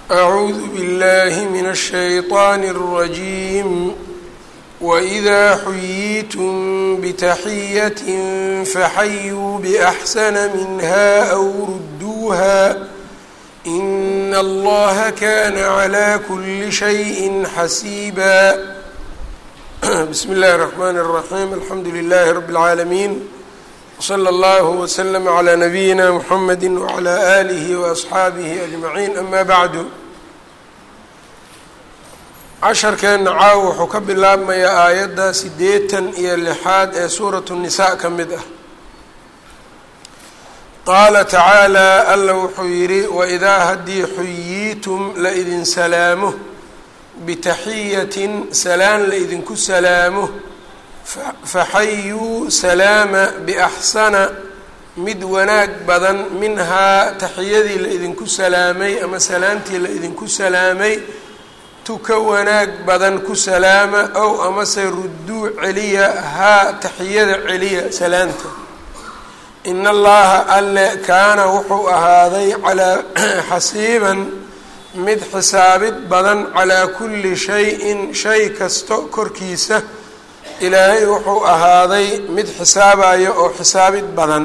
أعوذ بالله من الشيطان الرجيم وإذا حييتم بتحية فحيوا بأحسن منها أو ردوها إن الله كان على كل شيء حسيبا بسم الله الرحمن الرحيم الحمد لله رب العالمين وصلى الله وسلم على نبيina mحamedi وعlى آlihi وأصxaabihi أجمaعين ama bعdu casharkeenna caaw wuxuu ka bilaabmayaa aayadda sideetan iyo lixaad ee suuraة النisaء ka mid ah qaala tacaalى alla wuxuu yidhi wإidaa haddii xuyiitum laidin salaamo bitaxiyatin salaan laidinku salaamo faxayuu salaama biaxsana mid wanaag badan minhaa taxiyadii la idinku salaamay ama salaantii la idinku salaamay tuka wanaag badan ku salaama ow amase rudduu celiya haa taxiyada celiya salaanta in allaha alle kaana wuxuu ahaaday calaa xasiiban mid xisaabid badan calaa kulli shay-in shay kasto korkiisa ilaahay wuxuu ahaaday mid xisaabayo oo xisaabid badan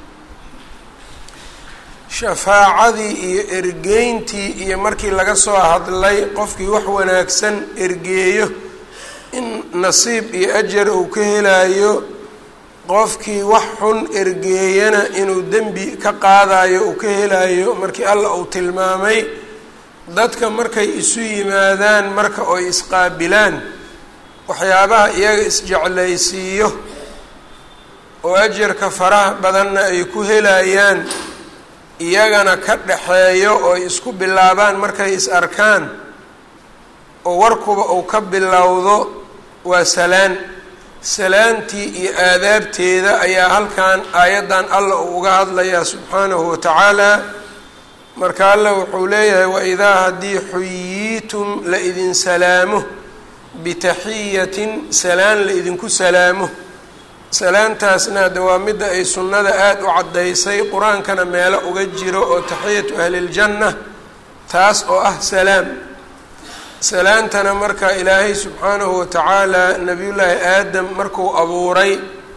shafaacadii iyo ergeyntii iyo markii laga soo hadlay qofkii wax wanaagsan ergeeyo in nasiib iyo ajar uu ka helayo qofkii wax xun ergeeyana inuu dembi ka qaadayo uu ka helayo markii alla uu tilmaamay dadka markay isu yimaadaan marka oy isqaabilaan waxyaabaha iyaga isjeclaysiiyo oo ajarka faraha badanna ay ku helayaan iyagana ka dhaxeeyo oo ay isku bilaabaan markay is arkaan oo warkuba uu ka bilowdo waa salaan salaantii iyo aadaabteeda ayaa halkan aayaddan alla uu uga hadlayaa subxaanahu watacaala marka alla wuxuu leeyahay waidaa haddii xuyiitum la idin salaamo bitaxiyatin salaan la idinku salaamo salaantaasna de waa midda ay sunnada aada u caddaysay qur-aankana meelo uga jiro oo taxiyatu ahliljanna taas oo ah salaam salaantana marka ilaahay subxaanahu watacaala nabiyullaahi aadam markuu abuuray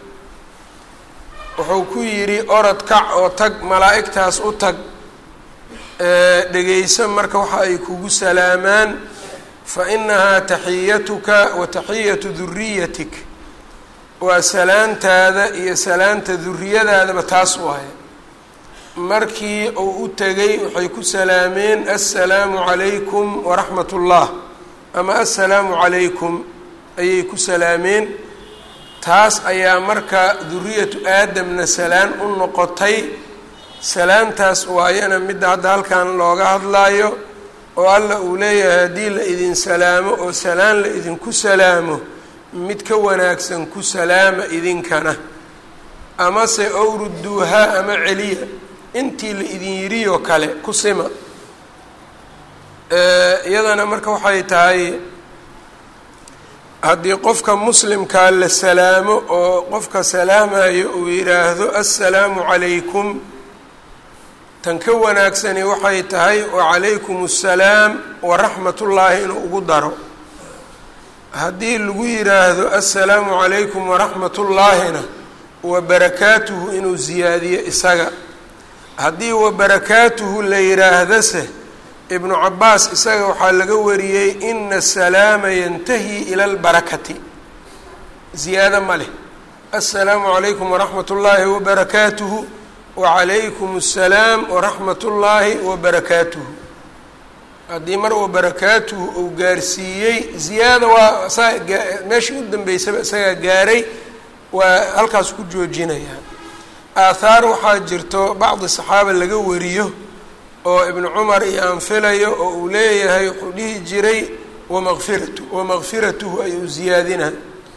wuxuu ku yidhi orod kac oo tag malaa'igtaas u tag dhegeyso marka waxa ay kugu salaamaan fainahaa taxiyatuka wa taxiyatu duriyatik waa salaantaada iyo salaanta duriyadaadaba taas waaye markii uu u tegay waxay ku salaameen assalaamu calaykum waraxmat ullah ama assalaamu calaykum ayay ku salaameen taas ayaa marka duriyatu aadamna salaan u noqotay salaantaas waayana midda hadda halkan looga hadlaayo oo alla uu leeyahay haddii la idin salaamo oo salaan la idinku salaamo mid ka wanaagsan ku salaama idinkana amase owruduuhaa ama celiya intii la idin yidhiyoo kale ku sima iyadana marka waxay tahay haddii qofka muslimkaa la salaamo oo qofka salaamayo uu yidhaahdo assalaamu calaykum tan ka wanaagsani waxay tahay wacalaykum assalaam waraxmat ullaahi inuu ugu daro haddii lagu yidhaahdo assalaamu calaykum waraxmat ullaahina wa barakaatuhu inuu siyaadiyo isaga haddii wa barakaatuhu la yidhaahdase ibnu cabaas isaga waxaa laga wariyey ina asalaama yantahi ila albarakati ziyaado ma leh assalaamu calaykum waraxmat ullaahi wabarakaatuhu wacalaykum assalaam waraxmat ullaahi wabarakaatuhu haddii mar wabarakaatuhu uu gaarsiiyey ziyaada waa saa meeshii u dambeysaba isagaa gaaray waa halkaas ku joojinayaa aathaar waxaa jirto bacdi saxaaba laga wariyo oo ibnu cumar iyo aan filayo oo uu leeyahay wuxuu dhihi jiray wamaqfiratu wamakfiratuhu ayuu ziyaadina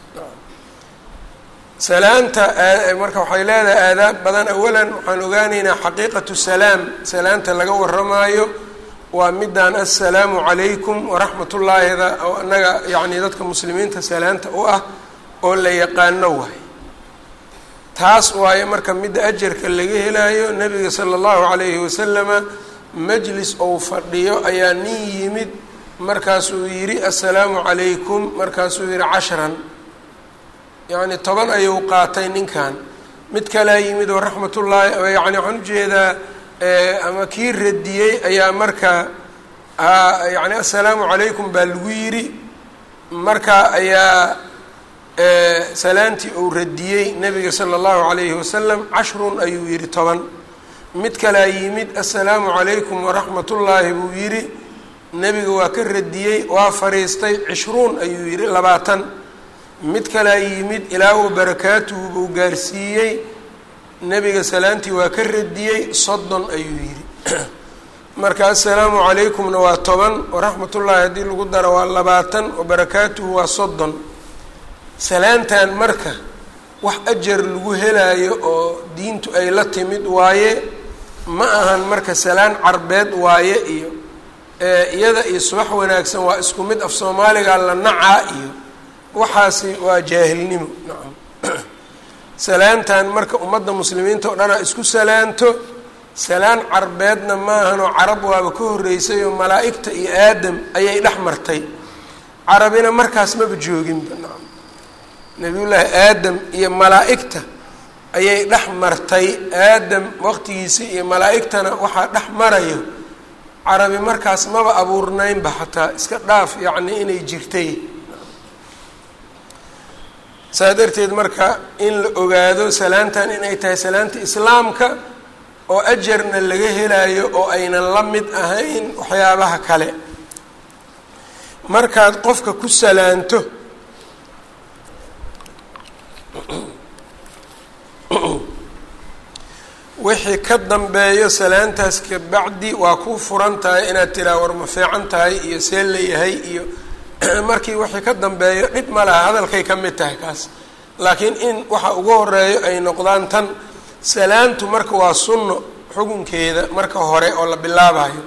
salaanta marka waxay leedahay aadaab badan awalan waxaan ogaaneynaa xaqiiqatu salaam salaanta laga waramaayo waa midaan assalaamu calaykum waraxmat ullaahida oo annaga yacni dadka muslimiinta salaanta u ah oo la yaqaano waay taas waaye marka midda ajarka laga helayo nabiga sala allahu calayhi wasalama majlis ou fadhiyo ayaa nin yimid markaasuu yidhi assalaamu calaykum markaasuu yidhi cashran yacni toban ayuu qaatay ninkan mid kalea yimid oo raxmatullaahi yani waxaan ujeedaa ama kii radiyey ayaa marka yani assalaamu calaykum baa lagu yidhi marka ayaa salaantii uu radiyey nabiga sala allahu calayhi wasalam cashrun ayuu yidhi toban mid kalea yimid assalaamu calaykum waraxmatullaahi buu yidhi nebiga waa ka radiyey waa fariistay cishruun ayuu yidhi labaatan mid kalea yimid ilaa wa barakaatuhu buu gaarsiiyey nebiga salaantii waa ka radiyey soddon ayuu yidhi marka assalaamu calaykumna waa toban waraxmatullaahi haddii lagu daro waa labaatan wabarakaatuhu waa soddon salaantan marka wax ajar lagu helaayo oo diintu ay la timid waaye ma ahan marka salaan carbeed waaye iyo iyada iyo subax wanaagsan waa isku mid af soomaaliga la nacaa iyo waxaasi waa jaahilnimo nacam salaantan marka ummadda muslimiinta oo dhanaa isku salaanto salaan carbeedna maahanoo carab waaba ka horreysay oo malaa'igta iyo aadam ayay dhex martay carabina markaas maba jooginba nacam nabiyullaahi aadam iyo malaa'igta ayay dhex martay aadam waqtigiisi iyo malaa'igtana waxaa dhex marayo carabi markaas maba abuurnaynba xataa iska dhaaf yacni inay jirtay saa darteed marka in la ogaado salaantan inay tahay salaanta islaamka oo ajarna laga helayo oo aynan la mid ahayn waxyaabaha kale markaad qofka ku salaanto wixii ka dambeeyo salaantaas kabacdi waa ku furan tahay inaad tiraa war ma fiican tahay iyo see layahay iyo markii wixii ka dambeeyo dhib ma laha hadalkay ka mid tahay kaas laakiin in waxa ugu horeeyo ay noqdaan tan salaantu marka waa sunno xukunkeeda marka hore oo la bilaabayo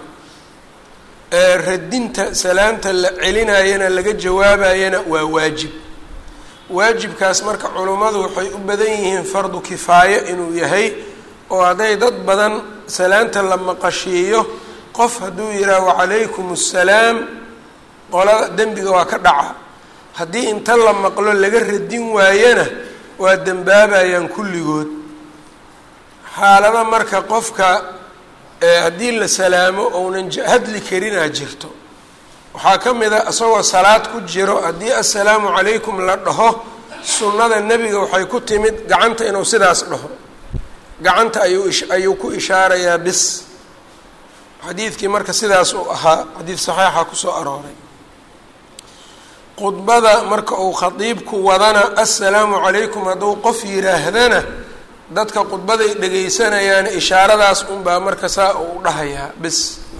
radinta salaanta la celinayana laga jawaabayana waa waajib waajibkaas marka culummadu waxay u badan yihiin fardu kifaayo inuu yahay oo hadday dad badan salaanta la maqashiiyo qof hadduu yidhaah wacalaykum assalaam qolada dembiga waa ka dhaca haddii inta la maqlo laga radin waayana waa dembaabayaan kulligood xaalada marka qofka haddii la salaamo ounan hadli karinaa jirto waxaa ka mid a isagoo salaad ku jiro haddii assalaamu calaykum la dhaho sunnada nebiga waxay ku timid gacanta inuu sidaas dhaho gacanta ayuu ayuu ku ishaarayaa bis xadiidkii marka sidaas uu ahaa xadiid saxiixa kusoo arooray khudbada marka uu khadiibku wadana assalaamu calaykum hadduu qof yidhaahdana dadka khudbaday dhegaysanayaan ishaaradaas unbaa marka saa uu dhahayaa bis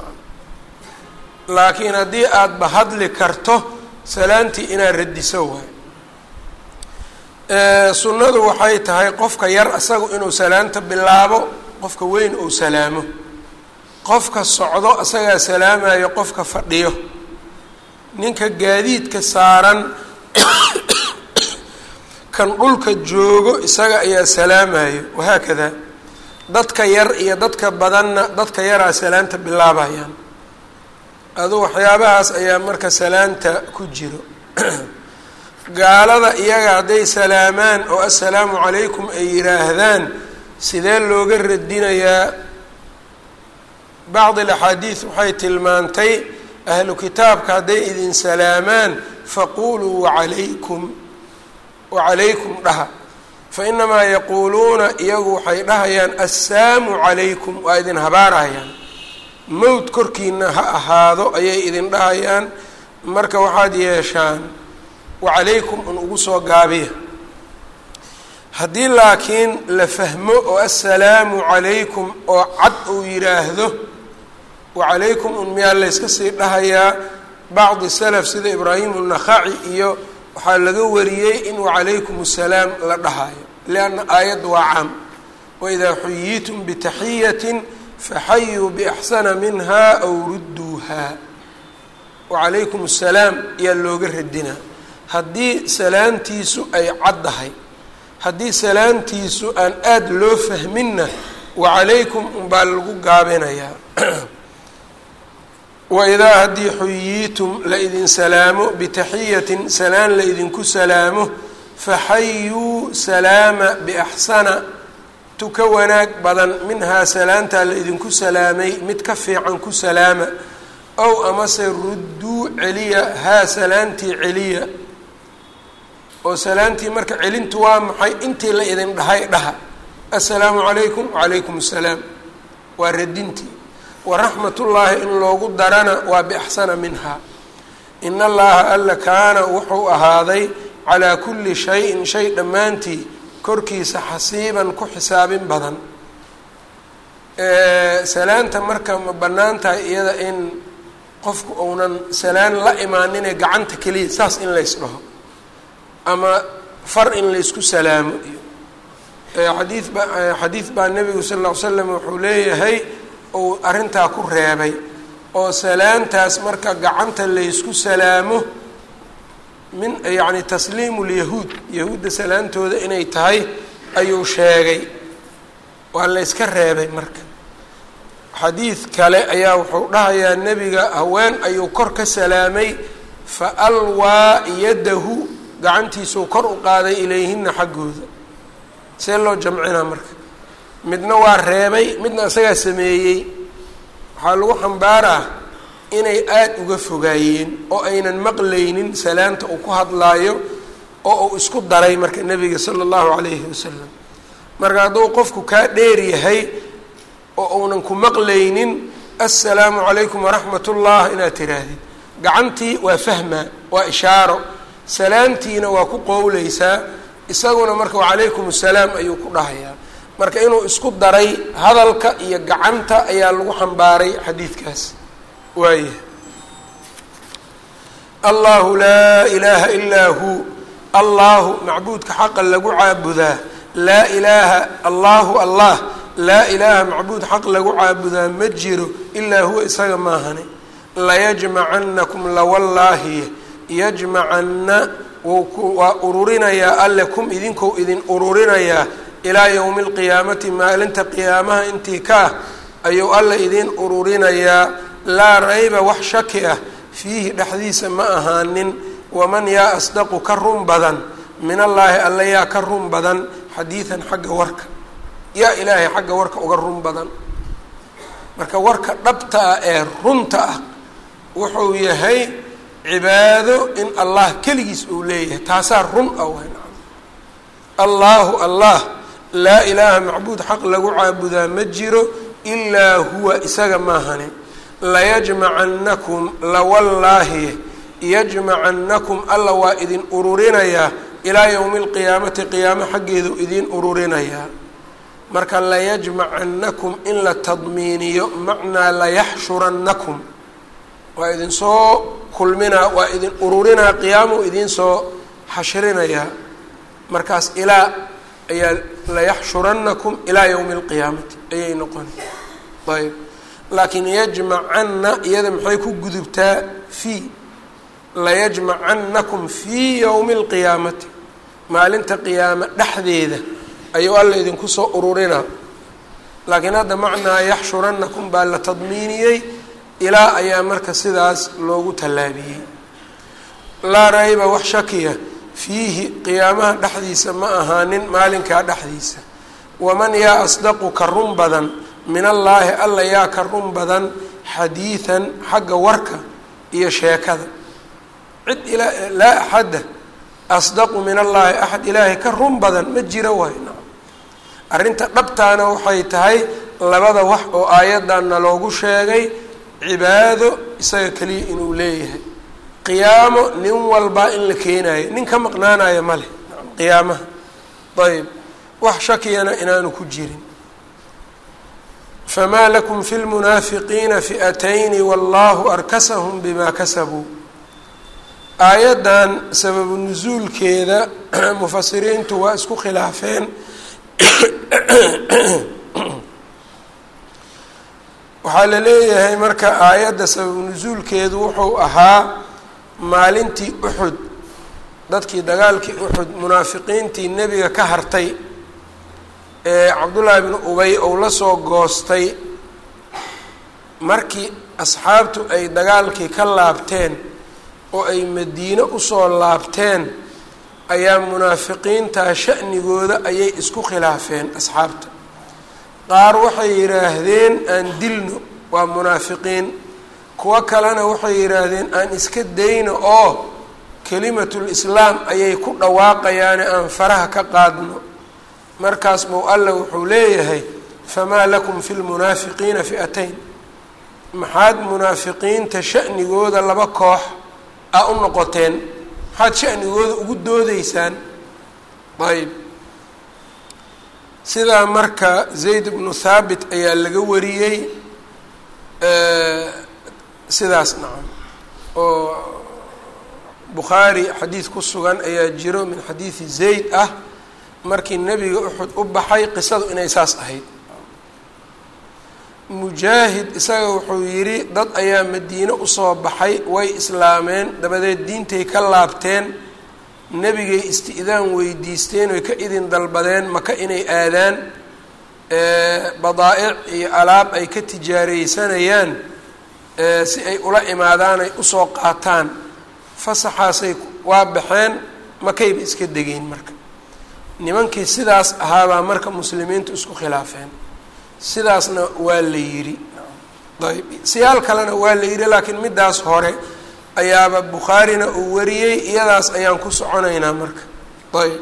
laakiin haddii aadba hadli karto salaantii inaad radiso waay sunnadu waxay tahay qofka yar isagu inuu salaanta bilaabo qofka weyn uu salaamo qofka socdo isagaa salaamayo qofka fadhiyo ninka gaadiidka saaran kan dhulka joogo isaga ayaa salaamayo wahaakada dadka yar iyo dadka badanna dadka yaraa salaanta bilaabayaan adu waxyaabahaas ayaa marka salaanta ku jiro gaalada iyaga hadday salaamaan oo assalaamu calaykum ay yidhaahdaan sidee looga radinayaa bacdi alaxaadiid waxay tilmaantay ahlu kitaabka hadday idin salaamaan faquluu wacalaykum wacalaykum dhaha fa inamaa yaquuluuna iyagu waxay dhahayaan assaamu calaykum waa idin habaarayaan mowd korkiina ha ahaado ayay idin dhahayaan marka waxaad yeeshaan wacalaykum un ugu soo gaabiya haddii laakiin la fahmo oo assalaamu calaykum oo cad uu yidhaahdo wacalaykum un miyaa layska sii dhahayaa bacdi salaf sida ibraahim unakhaci iyo waxaa laga wariyey in wacalaykum assalaam la dhahayo lianna aayadda waa caam waidaa xuyiitum bitaxiyatin faxayuu biaxsana minha aw rudduuha wacalaykum assalaam ayaa looga radinaa haddii salaantiisu ay caddahay haddii salaantiisu aan aada loo fahminna wacalaykum unbaa lagu gaabinayaa waidaa haddii xuyiitum la idin salaamo bitaxiyatin salaan la idinku salaamo faxayuu salaama biaxsana tu ka wanaag badan minhaa salaantaa la idinku salaamay mid ka fiican ku salaama ow amase rudduu celiya haa salaantii celiya oo salaantii marka celintu waa maxay intii la idin dhahay dhaha assalaamu calaykum wacalaykum assalaam waa radintii waraxmatullaahi in loogu darana waa biaxsana minhaa in allaha alla kaana wuxuu ahaaday calaa kulli shayin shay dhammaantii korkiisa xasiiban ku xisaabin badan salaanta marka ma bannaan tahay iyada in qofku uunan salaan la imaaninee gacanta keliya saas in lays dhaho ama far in laysku salaamo iyo xadiid ba xadiid baa nebigu sal ll ly slam wuxuu leeyahay uu arrintaa ku reebay oo salaantaas marka gacanta laysku salaamo min yacni tasliimu lyahuud yahuudda salaantooda inay tahay ayuu sheegay waa la yska reebay marka xadiid kale ayaa wuxuu dhahayaa nebiga haween ayuu kor ka salaamay fa alwaa yadahu gacantiisuu kor u qaaday ilayhina xaggooda see loo jamcinaa marka midna waa reebay midna isagaa sameeyey waxaa lagu xambaaraa inay aada uga fogaayeen oo aynan maqlaynin salaanta uu ku hadlaayo oo uu isku daray marka nebiga sala allahu calayhi wasalam marka hadduu qofku kaa dheer yahay oo uunan ku maqlaynin assalaamu calaykum waraxmat ullah inaad tiraahdid gacantii waa fahmaa waa ishaaro salaamtiina waa ku qowleysaa isaguna marka wacalaykum assalaam ayuu ku dhahayaa marka inuu isku daray hadalka iyo gacanta ayaa lagu xambaaray xadiidkaas waaya allahu laa ilaaha ilaa hu allahu macbuudka xaqa lagu caabudaa laa ilaaha allahu allah laa ilaaha macbuud xaq lagu caabudaa ma jiro ilaa huwa isaga maahane layajmacanakum lawallaahi yajmacanna waa ururinayaa alle kum idinkou idin ururinayaa ilaa yowmi alqiyaamati maalinta qiyaamaha intii ka ah ayuu alle idin ururinayaa laa rayba wax shaki ah fiihi dhexdiisa ma ahaanin waman yaa asdaqu ka run badan min allaahi alle yaa ka run badan xadiidan xagga warka yaa ilaahay xagga warka uga run badan marka warka dhabta ah ee runta ah wuxuu yahay cibaado in allah keligiis uu leeyahay taasaa run ah wayn allaahu allah laa ilaaha macbuud xaq lagu caabudaa ma jiro ilaa huwa isaga maahane layajmacannakum lawallaahi yajmacannakum alla waa idin ururinayaa ilaa yowmi alqiyaamati qiyaamo xaggeedu idin ururinayaa marka layajmacannakum in la tadmiiniyo macnaa layaxshurannakum waa idin soo kulminaa waa idin ururinaa qiyaamuu idin soo xashrinayaa markaas ilaa ayaa layaxshurannakum ilaa yowmi alqiyaamati ayay noqona ayb laakiin yajmacanna iyada maxay ku gudubtaa fii layajmacannakum fii yowmi alqiyaamati maalinta qiyaamo dhexdeeda ayuu alla idinku soo ururinaa laakiin hadda macnaa yaxshurannakum baa la tadmiiniyey ilaa ayaa marka sidaas loogu tallaabiyey laa rayba wax shakiya fiihi qiyaamaha dhexdiisa ma ahaanin maalinkaa dhexdiisa waman yaa asdaqu ka run badan min allaahi alla yaa ka run badan xadiidan xagga warka iyo sheekada cid ilaa laa axadda asdaqu min allaahi axad ilaahay ka run badan ma jiro waay arrinta dhabtaana waxay tahay labada wax oo aayaddanna loogu sheegay cibaado isaga keliya inuu leeyahay qiyaamo nin walbaa in la keenayo nin ka maqnaanayo ma leh qiyaamaha ayb wax shakiyana inaanu ku jirin famaa lakum fi lmunaafiqiina fi'atayni wallahu arkasahum bima kasabuu aayaddan sababu nusuulkeeda mufasiriintu waa isku khilaafeen waxaa la leeyahay marka aayadda sababu nusuulkeedu wuxuu ahaa maalintii uxud dadkii dagaalkii uxud munaafiqiintii nebiga ka hartay ee cabdullaahi bnu ubay ou la soo goostay markii asxaabtu ay dagaalkii ka laabteen oo ay madiine usoo laabteen ayaa munaafiqiintaa sha'nigooda ayay isku khilaafeen asxaabta qaar waxay yidhaahdeen aan dilno waa munaafiqiin kuwo kalena waxay yidhaahdeen aan iska dayno oo kelimatul islaam ayay ku dhawaaqayaane aan faraha ka qaadno markaas mow alla wuxuu leeyahay famaa lakum fi lmunaafiqiina fi'atayn maxaad munaafiqiinta sha'nigooda laba koox a u noqoteen maxaad sha'nigooda ugu doodeysaan ayb sidaa marka zayd bnu thaabit ayaa laga wariyey sidaas nacam oo bukhaari xadiid ku sugan ayaa jiro min xadiidi zayd ah markii nebiga uxud u baxay qisadu inay saas ahayd mujaahid isaga wuxuu yidhi dad ayaa madiine usoo baxay way islaameen dabadeed diintay ka laabteen nebigay isti-daan weydiisteen oy ka idin dalbadeen maka inay aadaan badaa-ic iyo alaab ay ka tijaareysanayaan si ay ula imaadaan ay usoo qaataan fasaxaasay waa baxeen makayba iska degeen marka nimankii sidaas ahaabaa marka muslimiintu isku khilaafeen sidaasna waa la yidhi ayb siyaal kalena waa la yidhi laakiin middaas hore ayaaba bukhaarina uu wariyey iyadaas ayaan ku soconaynaa marka ayb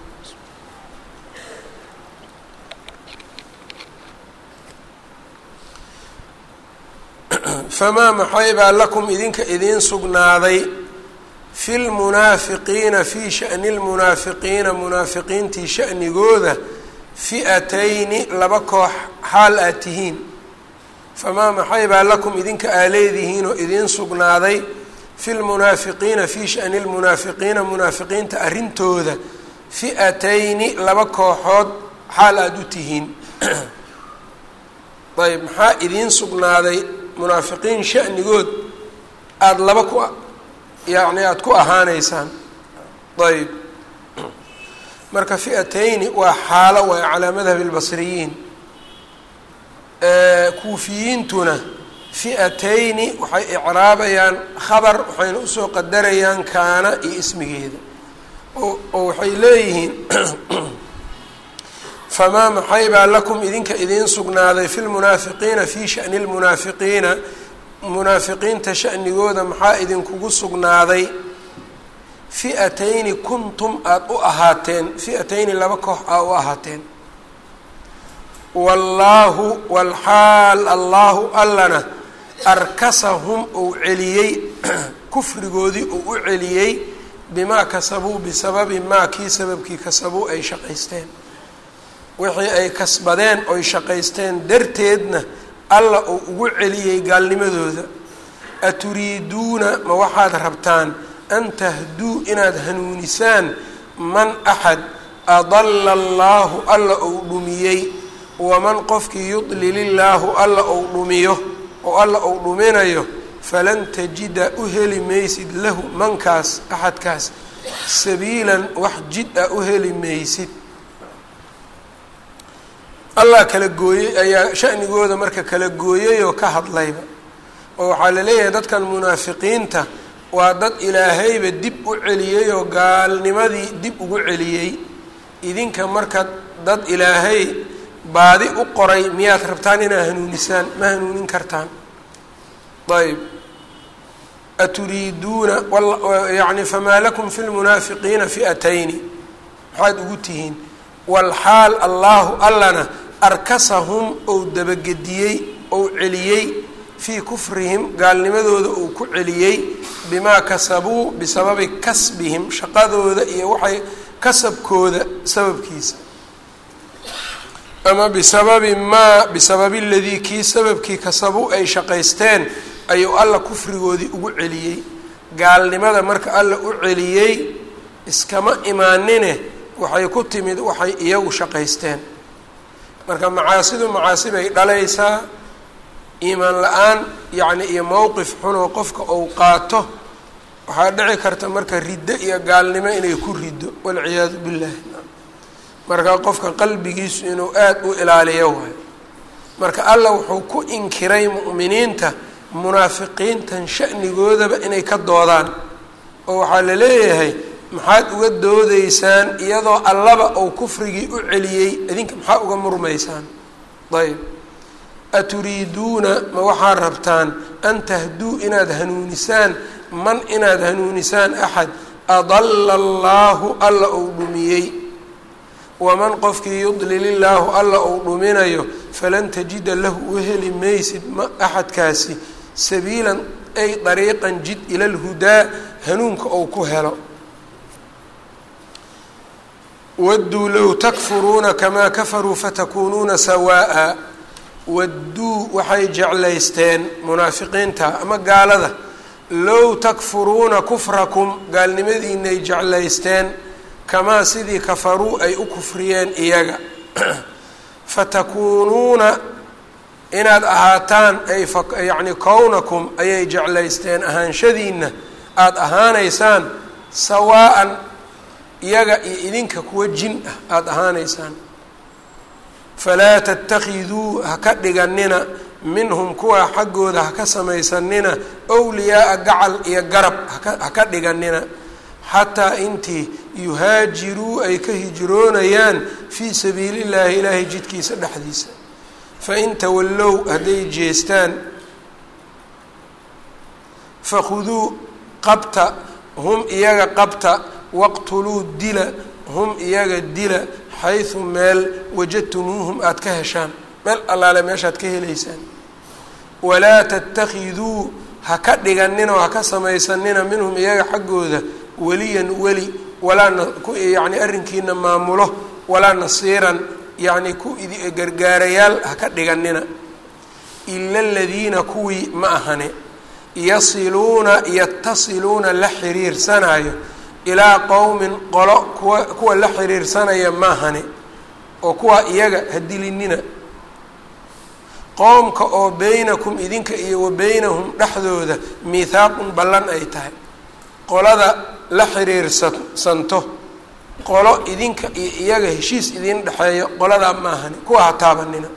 famaa maxaybaa lakum idinka idiin sugnaaday fi lmunaafiqiina fii shani lmunaafiqiina munaafiqiintii shanigooda fi'atayni laba koox xaal aad tihiin famaa maxaybaa lakum idinka aa leedihiin oo idiin sugnaaday fi lmunaafiqiina fii shani lmunaafiqiina munaafiqiinta arrintooda fi'atayni laba kooxood xaal aada u tihiin ayb maxaa idiin sugnaaday munaafiqiin shanigood aada laba ku yacni aada ku ahaaneysaan ayb marka fi'atayni waa xaalo waay calaa madhabi lbasriyiin kuufiyiintuna fi'atayni waxay icraabayaan khabar waxayna usoo qadarayaan kaana iyo ismigeeda oo waxay leeyihiin famaa maxaybaa lakum idinka idiin sugnaaday fi lmunaafiqiina fii shani lmunaafiqiina munaafiqiinta shanigooda maxaa idinkugu sugnaaday fi'atayni kuntum aada u ahaateen fi'atayni laba koox aa u ahaateen wallaahu walxaal allaahu allana arkasahum uu celiyey kufrigoodii uu u celiyey bimaa kasabuu bisababi maa kii sababkii kasabuu ay shaqaysteen wixii ay kasbadeen oy shaqaysteen darteedna alla uu ugu celiyey gaalnimadooda aturiiduuna ma waxaad rabtaan an tahduu inaad hanuunisaan man axad adalla allaahu alla ou dhumiyey waman qofkii yudlil illaahu alla ou dhumiyo oo alla ou dhuminayo falan tajida u heli maysid lahu mankaas axadkaas sabiilan wax jid a u heli maysid allah kala gooyey ayaa shanigooda marka kala gooyayoo ka hadlayba oo waxaa la leeyahay dadkan munaafiqiinta waa dad ilaahayba dib u celiyey oo gaalnimadii dib ugu celiyey idinka marka dad ilaahay baadi u qoray miyaad rabtaan inaad hanuunisaan ma hanuunin kartaan ayb aturiiduuna yani famaa lakum fi lmunaafiqiina fi'atayni maxaad ugu tihiin walxaal allaahu allana arkasahum ou dabagediyey ou celiyey fii kufrihim gaalnimadooda uu ku celiyey bimaa kasabuu bisababi kasbihim shaqadooda iyo waxay kasabkooda sababkiisa ama bisababi maa bisababi ladii kii sababkii kasabuu ay shaqaysteen ayuu alla kufrigoodii ugu celiyey gaalnimada marka alla u celiyey iskama imaanine waxay ku timid waxay iyagu shaqaysteen marka macaasidu macaasi bay dhalaysaa iimaan la-aan yacni iyo mowqif xunoo qofka uu qaato waxaa dhici karta marka riddo iyo gaalnimo inay ku riddo walciyaadu billahi marka qofka qalbigiisu inuu aada u ilaaliyo waayo marka alla wuxuu ku inkiray mu'miniinta munaafiqiintan sha'nigoodaba inay ka doodaan oo waxaa la leeyahay maxaad uga doodeysaan iyadoo allaba uu kufrigii u celiyey idinka maxaa uga murmaysaan ayb aturiiduuna ma waxaad rabtaan an tahduu inaad hanuunisaan man inaad hanuunisaan axad adalla allaahu alla uu dhumiyey waman qofkii yudlil illaahu alla uu dhuminayo falan tajida lahu u heli maysid ma axadkaasi sabiilan ay dariiqan jid ila lhudaa hanuunka ou ku helo wadduu low takfuruuna kamaa kafaruu fatakuunuuna sawaa'a wadduu waxay jeclaysteen munaafiqiinta ama gaalada low takfuruuna kufrakum gaalnimadiinay jeclaysteen kamaa sidii kafaruu ay u kufriyeen iyaga fatakuunuuna inaad ahaataan ay yacni kownakum ayay jeclaysteen ahaanshadiinna aada ahaanaysaan sawaa'an iyaga iyo idinka kuwa jin ah aada ahaanaysaan falaa tattakhiduu ha ka dhiganina minhum kuwa xaggooda ha ka samaysanina wliyaaa gacal iyo garab ha ka dhiganina xataa intii yuhaajiruu ay ka hijroonayaan fii sabiili llaahi ilaahay jidkiisa dhexdiisa fain tawallow hadday jeestaan fakhuduu qabta hum iyaga qabta waqtuluu dila hum iyaga dila xaysu meel wajadtumuuhum aada ka heshaan meel allaale meeshaad ka helaysaan walaa tattakhiduu ha ka dhiganina oo ha ka samaysanina minhum iyaga xaggooda weliyan weli walaa yani arrinkiina maamulo walaa nasiiran yacni ku gargaarayaal ha ka dhiganina ila aladiina kuwii ma ahane yasiluuna yatasiluuna la xiriirsanayo ilaa qowmin qolo kuwa kuwa la xiriirsanaya maahane oo kuwa iyaga ha dilinina qoomka oo beynakum idinka iyo wa beynahum dhexdooda miithaaqun ballan ay tahay qolada la xiriirsanto qolo idinka iyo iyaga heshiis idin dhexeeyo qoladaa maahane kuwa ha taabanina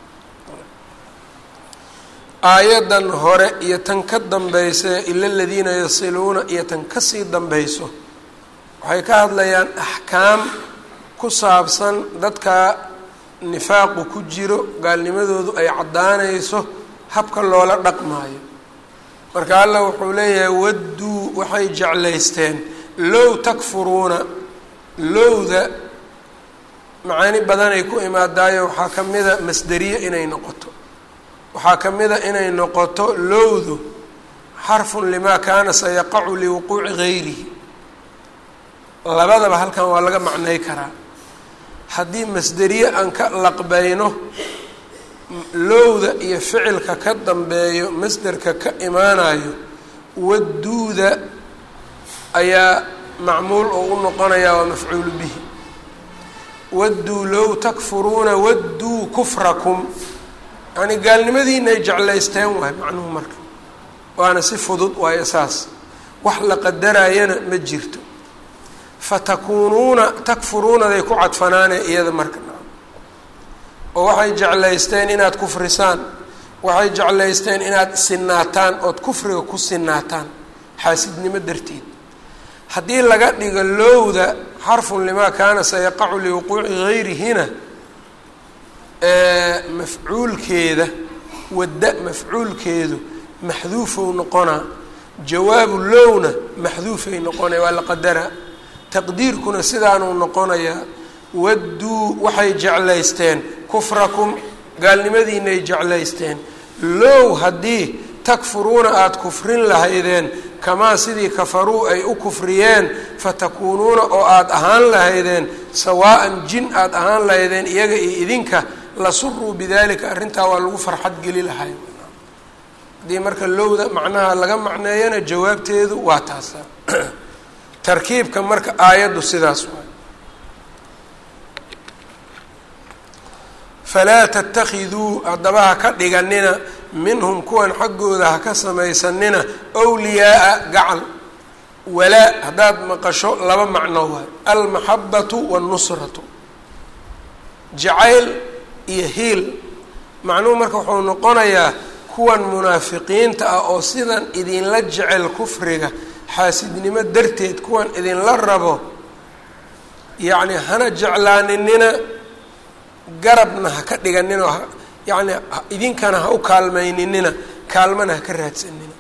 aayaddan hore iyo tan ka dambaysa ila aladiina yasiluuna iyo tan kasii dambayso waxay ka hadlayaan axkaam ku saabsan dadka nifaaqu ku jiro gaalnimadoodu ay caddaanayso habka loola dhaqmaayo marka allah wuxuu leeyahay wadduu waxay jeclaysteen low takfuruuna lowda macaani badanay ku imaadaayo waxaa ka mida masderiye inay noqoto waxaa ka mida inay noqoto lowdu xarfun limaa kaana sayaqacu liwuquuci gayrihi labadaba halkan waa laga macnay karaa haddii masderiye aan ka laqbayno lowda iyo ficilka ka dambeeyo masderka ka imaanayo wadduuda ayaa macmuul oo u noqonayaa waa mafcuulu bihi wadduu low takfuruuna wadduu kufrakum yacni gaalnimadiina ay jeclaysteen waay macnuhu marka waana si fudud waayo saas wax la qadarayana ma jirto fatakuunuuna takfuruunaday ku cadfanaane iyada marka oo waxay jeclaysteen inaad kufrisaan waxay jeclaysteen inaad sinaataan ood kufriga ku sinaataan xaasidnimo darteed haddii laga dhigo lowda xarfun limaa kaana sayaqacu liwuquuci gayrihina mafcuulkeeda wadda mafcuulkeedu maxduufow noqonaa jawaabu lowna maxduufay noqonaya waa la qadaraa taqdiirkuna sidaanuu noqonayaa wadduu waxay jeclaysteen kufrakum gaalnimadiinay jeclaysteen low haddii takfuruuna aada kufrin lahaydeen kamaa sidii kafaruu ay u kufriyeen fatakuunuuna oo aada ahaan lahaydeen sawaa'an jin aada ahaan lahaydeen iyaga iyo idinka lasuruu bidalika arrintaa waa lagu farxad geli lahay haddii marka lowda macnaha laga macneeyana jawaabteedu waa taasa tarkiibka marka aayaddu sidaas waay falaa tattakhiduu haddaba ha ka dhiganina minhum kuwan xaggooda ha ka samaysanina wliyaaa gacal walaa haddaad maqasho laba macno waay almaxabatu wاnnusratu jacayl iyo hiil macnuhu marka wuxuu noqonayaa kuwan munaafiqiinta ah oo sidan idinla jecel kufriga xaasidnimo darteed kuwan idinla rabo yacni hana jeclaaninina garabna ha ka dhiganina oo yacni idinkana ha u kaalmayninina kaalmana ha ka raadsanina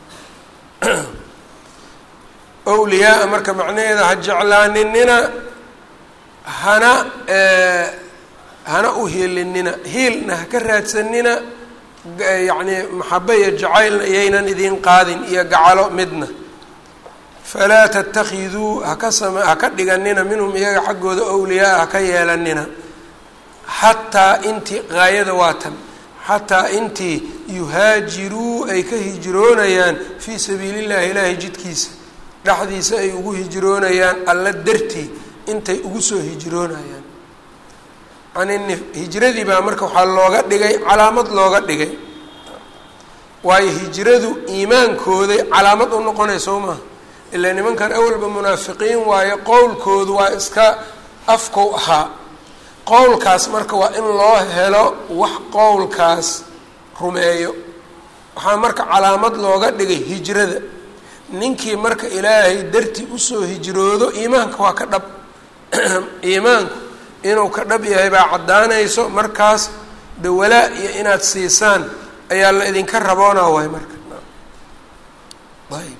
owliyaa-a marka macnaheeda ha jeclaaninina hana hana u hiilinina hiilna ha ka raadsanina yacni maxabe iyo jacaylna iyaynan idiin qaadin iyo gacalo midna falaa tatakiduu haka sama haka dhiganina minhum iyaga xaggooda owliyaa haka yeelanina xataa intii gaayada waa tan xataa intii yuhaajiruu ay ka hijroonayaan fii sabiili llahi ilaahay jidkiisa dhexdiisa ay ugu hijroonayaan alla dartii intay ugu soo hijroonayaan yani hijradii baa marka waxaa looga dhigay calaamad looga dhigay waayo hijradu iimaankooday calaamad u noqonaysa soo maha ilaa nimankan awalba munaafiqiin waayo qowlkoodu waa iska afkow ahaa qowlkaas marka waa in loo helo wax qowlkaas rumeeyo waxaa marka calaamad looga dhigay hijrada ninkii marka ilaahay dartii usoo hijroodo iimaanka waa ka dhab iimaanku inuu ka dhab yahay baa caddaanayso markaas dawalaa iyo inaad siisaan ayaa la idinka raboonaa waay marka ayb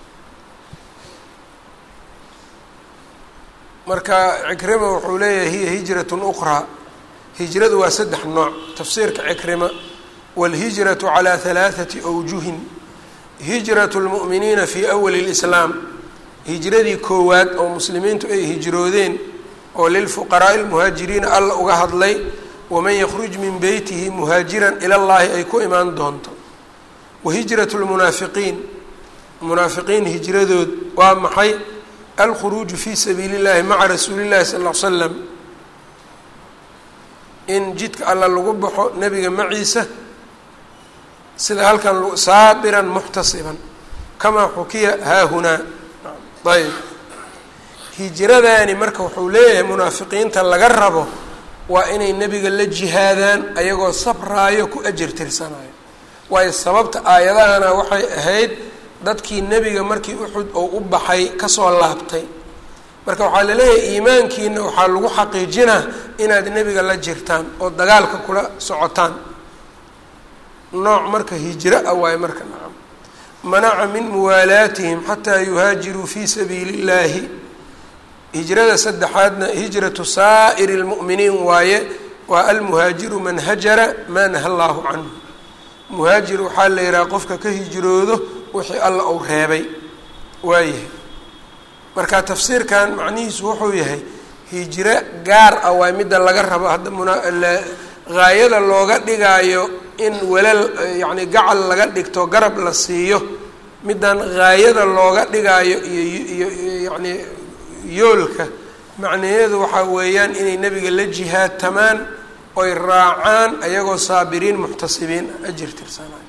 marka cikrima wuxuu leeyahay hiya hijratun uqraa hijradu waa saddex nooc tafsiirka cikrima wاlhijratu calى halaaثati awjuhin hijratu اlmu'miniina fii awali اlislaam hijradii koowaad oo muslimiintu ay hijroodeen oo lilfuqaraaءi اlmuhaajiriina alla uga hadlay waman yakruj min beytihi muhaajiran ila llahi ay ku imaan doonto wahijratu lmunaafiqiin munaafiqiin hijradood waa maxay alkhuruuju fi sabiili اllahi maca rasuuli llahi sal l slam in jidka alla lagu baxo nebiga maciisa sida halkan saabiran muxtasiban kamaa xukiya haahunaa ayb hijradaani marka wuxuu leeyahay munaafiqiinta laga rabo waa inay nebiga la jihaadaan ayagoo sabraayo ku ajar tirsanayo waayo sababta aayadahana waxay ahayd dadkii nebiga markii uxud oo u baxay kasoo laabtay marka waxaa laleeyahay iimaankiina waxaa lagu xaqiijinaa inaad nebiga la jirtaan oo dagaalka kula socotaan nooc marka hijro ah waayo marka nacam manaca min muwaalaatihim xataa yuhaajiruu fii sabiili اllahi hijrada saddexaadna hijratu saa'iri اlmu'miniin waaye waa almuhaajiru man hajara maa naha allaahu canhu muhaajir waxaa la yidhaha qofka ka hijroodo wixii alla uu reebay waayahay marka tafsiirkan macnihiisu wuxuu yahay hijro gaar ah waa midda laga rabo hadda mgaayada looga dhigaayo in walal yacni gacal laga dhigto garab la siiyo middan gaayada looga dhigaayo iyo iyo yacni yoolka macnaheedu waxaa weeyaan inay nebiga la jihaadtamaan oy raacaan ayagoo saabiriin muxtasibiin ajir tirsanayo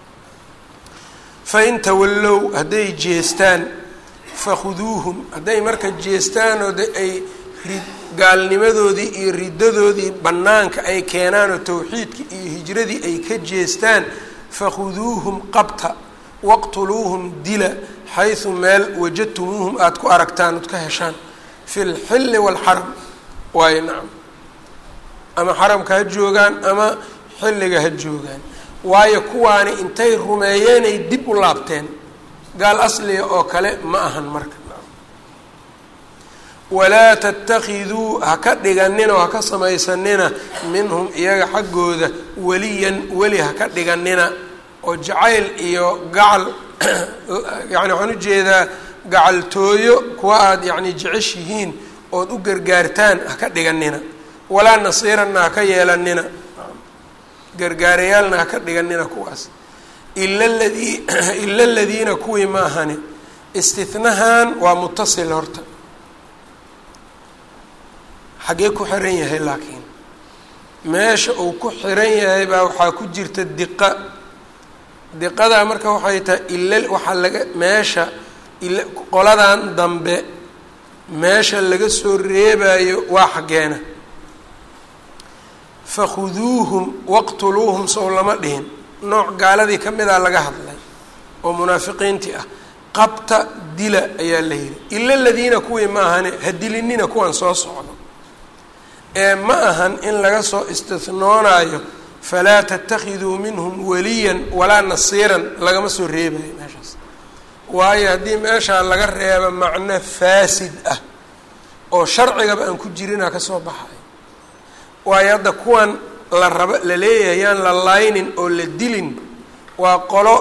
fa in tawallow hadday jeestaan fakhuduuhum hadday marka jeestaan oo de ay rid gaalnimadoodii iyo riddadoodii bannaanka ay keenaan oo towxiidkii iyo hijradii ay ka jeestaan fakhuduuhum qabta waqtuluuhum dila xaysu meel wajadtumuuhum aada ku aragtaan ood ka heshaan fi lxilli waalxaram waayo nacam ama xaramka ha joogaan ama xilliga ha joogaan waayo kuwaani intay rumeeyeenay dib u laabteen gaal asliga oo kale ma ahan marka walaa tatakiduu ha ka dhiganina oo ha ka samaysanina minhum iyaga xaggooda weliyan weli ha ka dhiganina oo jacayl iyo gacal yani waxaan ujeedaa gacaltooyo kuwa aada yacni jeceshihiin ood u gargaartaan ha ka dhiganina walaa nasiiranna ha ka yeelanina gargaarayaalna ha ka dhiganina kuwaas ila ladii ila aladiina kuwii ma ahani istinahan waa mutasil horta xaggee ku xiran yahay laakiin meesha uu ku xiran yahay baa waxaa ku jirta diqa diqadaa marka waxay tahay ila waxaa laga meesha ila qoladan dambe meesha laga soo reebayo waa xaggeena fakhuduuhum waqtuluuhum sow lama dhihin nooc gaaladii ka mida laga hadlay oo munaafiqiintii ah qabta dila ayaa la yidhi ila aladiina kuwii ma ahane ha dilinina kuwan soo socdo ee ma ahan in laga soo istihnoonaayo falaa tatakiduu minhum waliyan walaa nasiiran lagama soo reebayo meeshaas waayo haddii meeshaa laga reebo macno faasid ah oo sharcigaba aan ku jirinaa ka soo baxayo waayo hadda kuwan la rabo la leeyahay yaan la laynin oo la dilin waa qolo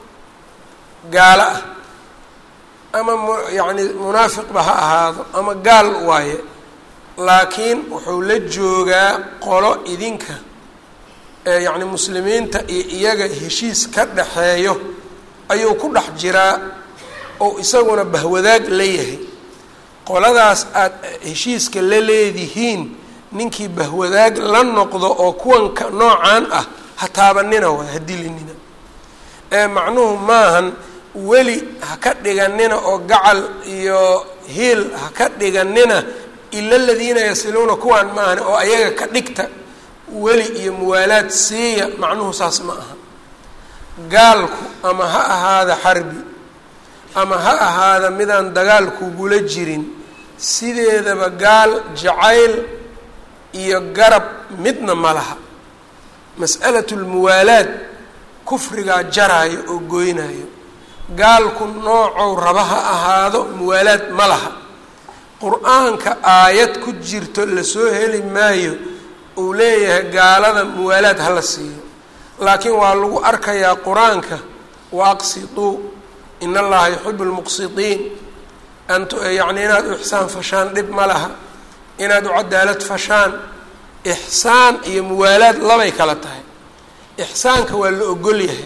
gaalo ah ama mu yacni munaafiqba ha ahaado ama gaal waaye laakiin wuxuu la joogaa qolo idinka yacni muslimiinta iyo iyaga heshiis ka dhaxeeyo ayuu ku dhex jiraa oo isaguna bahwadaag la yahay qoladaas aada heshiiska la leedihiin ninkii bahwadaag la noqdo oo kuwanka noocan ah ha taabanina waay ha dilinina ee macnuhu maahan weli ha ka dhiganina oo gacal iyo hiil ha ka dhiganina ila aladiina yasiluuna kuwaan ma ahani oo ayaga ka dhigta weli iyo muwaalaad siiya macnuhu saas ma aha gaalku ama ha ahaada xarbi ama ha ahaada midaan dagaal kugula jirin sideedaba gaal jacayl iyo garab midna ma laha mas'alatu lmuwaalaad kufrigaa jaraayo oo goynayo gaalku noocow raba ha ahaado muwaalaad ma laha qur-aanka aayad ku jirto lasoo heli maayo uu leeyahay gaalada muwaalaad hala siiyo laakiin waa lagu arkayaa qur-aanka wa aqsituu in allaha yuxibu lmuqsitiin ant yacni inaad u ixsaan fashaan dhib ma laha inaad u cadaalad fashaan ixsaan iyo muwaalaad labay kala tahay ixsaanka waa la ogol yahay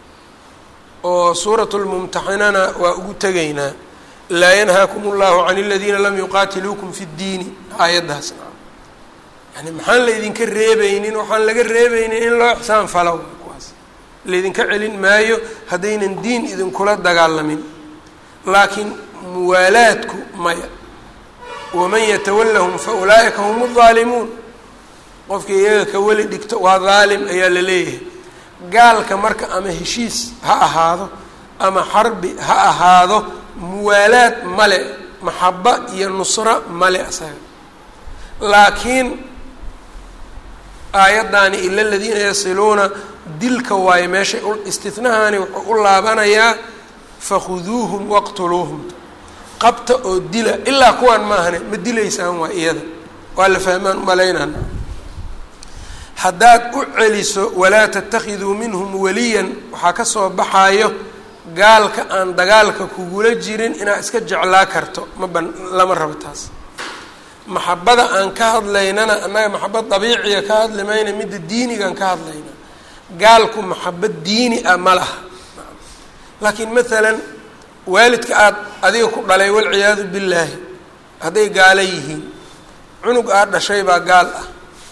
oo suuratu lmumtaxinana waa ugu tegaynaa laa yanhaakum allahu can aladiina lam yuqaatiluukum fi ddiini aayaddaas yani maxaan laydinka reebaynin waxaan laga reebaynin in loo ixsaan falo kuwaas laydinka celin maayo haddaynan diin idinkula dagaalamin laakiin muwaalaadku maya waman yatawallahum fa ulaa'ika hum aldaalimuun qofkii iyaga ka weli dhigto waa daalim ayaa la leeyahay gaalka marka ama heshiis ha ahaado ama xarbi ha ahaado muwaalaad male maxaba iyo nusro male asaga laakiin aayaddaani ila aladiina yasiluuna dilka waayo meeshay istinahaani wuxuu u laabanayaa fakhuduuhum waqtuluuhum qabta oo dila ilaa kuwaan maahane ma dilaysaan waa iyada waa la fahmaan umalaynaan haddaad u celiso walaa tatakiduu minhum waliyan waxaa ka soo baxaayo gaalka aan dagaalka kugula jirin inaad iska jeclaa karto ma ban lama rabo taas maxabada aan ka hadlaynana annaga maxabad dabiiciga ka hadli mayna midda diinigaan ka hadlayna gaalku maxabad diini ah ma laha laakiin maalan waalidka aada adiga ku dhalay walciyaadu billaahi hadday gaalo yihiin cunug aad dhashay baa gaal ah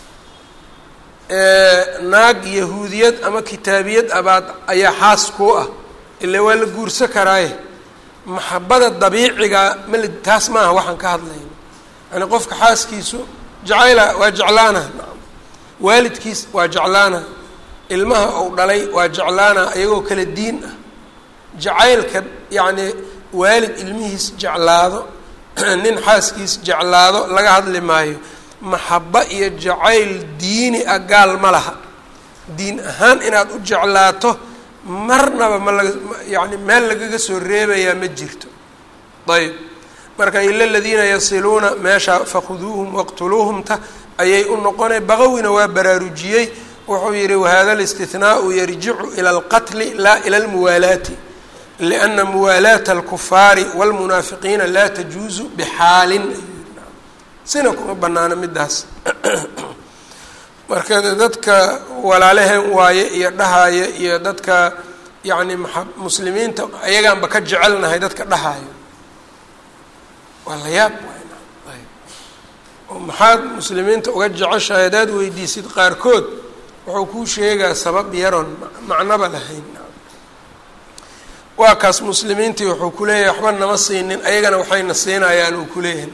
naag yahuudiyad ama kitaabiyad abaad ayaa xaas kuu ah ila waa la guursa karaaye maxabada dabiiciga mala taas maaha waxaan ka hadlayna yani qofka xaaskiisu jacayla waa jeclaana waalidkiis waa jeclaana ilmaha ou dhalay waa jeclaana iyagoo kala diin ah jacaylka yacni waalid ilmihiis jeclaado nin xaaskiis jeclaado laga hadli maayo maxaba iyo jacayl diini ah gaal ma laha diin ahaan inaad u jeclaato marnaba ma laga yani meel lagaga soo reebayaa ma jirto ayb marka ila aladiina yasiluuna meesha fakhuduuhum waqtuluuhumta ayay u noqonay baqawina waa baraarujiyey wuxuu yihi wahada اlاstihnaau yarjicu ilى اlqatli laa ilى اlmuwaalaati liأna muwaalaata اlkufaari wاlmunaafiqiina laa tajuuzu bxaalin sina kuma banaano midaas marka dadka walaalaheen waaye iyo dhahaya iyo dadka yani maa muslimiinta ayagaanba ka jecelnahay dadka dhahaayo waa la yaab oo maxaad muslimiinta uga jeceshahay haddaad weydiisid qaarkood wuxuu kuu sheegaa sabab yaroon macnoba lahayn waa kaas muslimiintii wuxuu ku leeyahay waxba nama siinin ayagana waxayna siinayaan uu kuleeyahay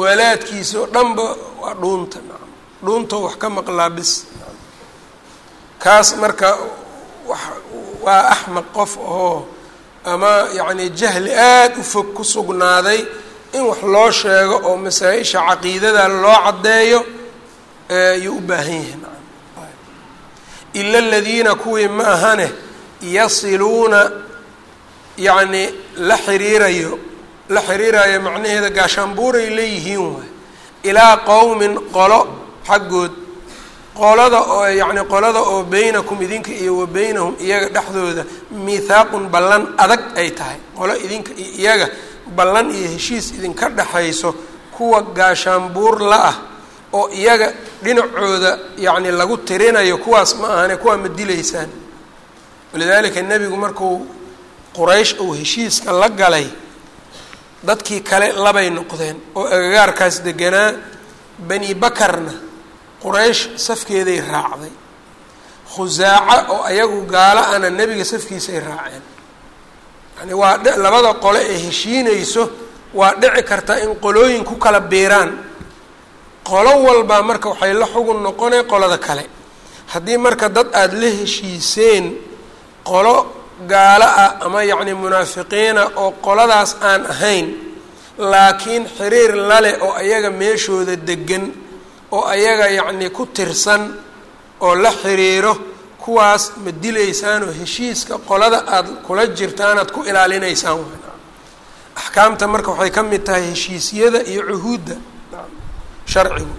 muwaalaadkiisa oo dhanba waa dhuunta dhuuntoo wax ka maqlaa bis kaas marka waa axmaq qof oo ama yacni jahli aada u fog ku sugnaaday in wax loo sheego oo masaa-isha caqiidada loo caddeeyo ayuu u baahan yahay ila aladiina kuwii ma ahane yasiluuna yacni la xiriirayo la xiriirayo macnaheeda gaashaanbuuray leeyihiin waay ilaa qowmin qolo xaggood qolada oo yacni qolada oo beynakum idinka iyo wa beynahum iyaga dhexdooda miithaaqun ballan adag ay tahay qolo idinka iyo iyaga ballan iyo heshiis idinka dhexayso kuwa gaashaanbuur la ah oo iyaga dhinacooda yacni lagu tirinayo kuwaas ma ahane kuwaa ma dilaysaan walidaalika nebigu markuu quraysh uu heshiiska la galay dadkii kale labay noqdeen oo agagaarkaas deganaa bani bakarna quraysh safkeeday raacday khusaaca oo ayagu gaalo ana nebiga safkiisay raaceen yani waa labada qole ee heshiinayso waa dhici karta in qolooyin ku kala biiraan qolo walbaa marka waxay la xugun noqonay qolada kale haddii marka dad aada la heshiiseen qolo gaalo ah ama yacni munaafiqiina oo qoladaas aan ahayn laakiin xiriir lale oo ayaga meeshooda degan oo ayaga yacni ku tirsan oo la xiriiro kuwaas ma dilaysaan oo heshiiska qolada aada kula jirtaan aad ku ilaalinaysaan axkaamta marka waxay ka mid tahay heshiisyada iyo cuhuudda sharcigu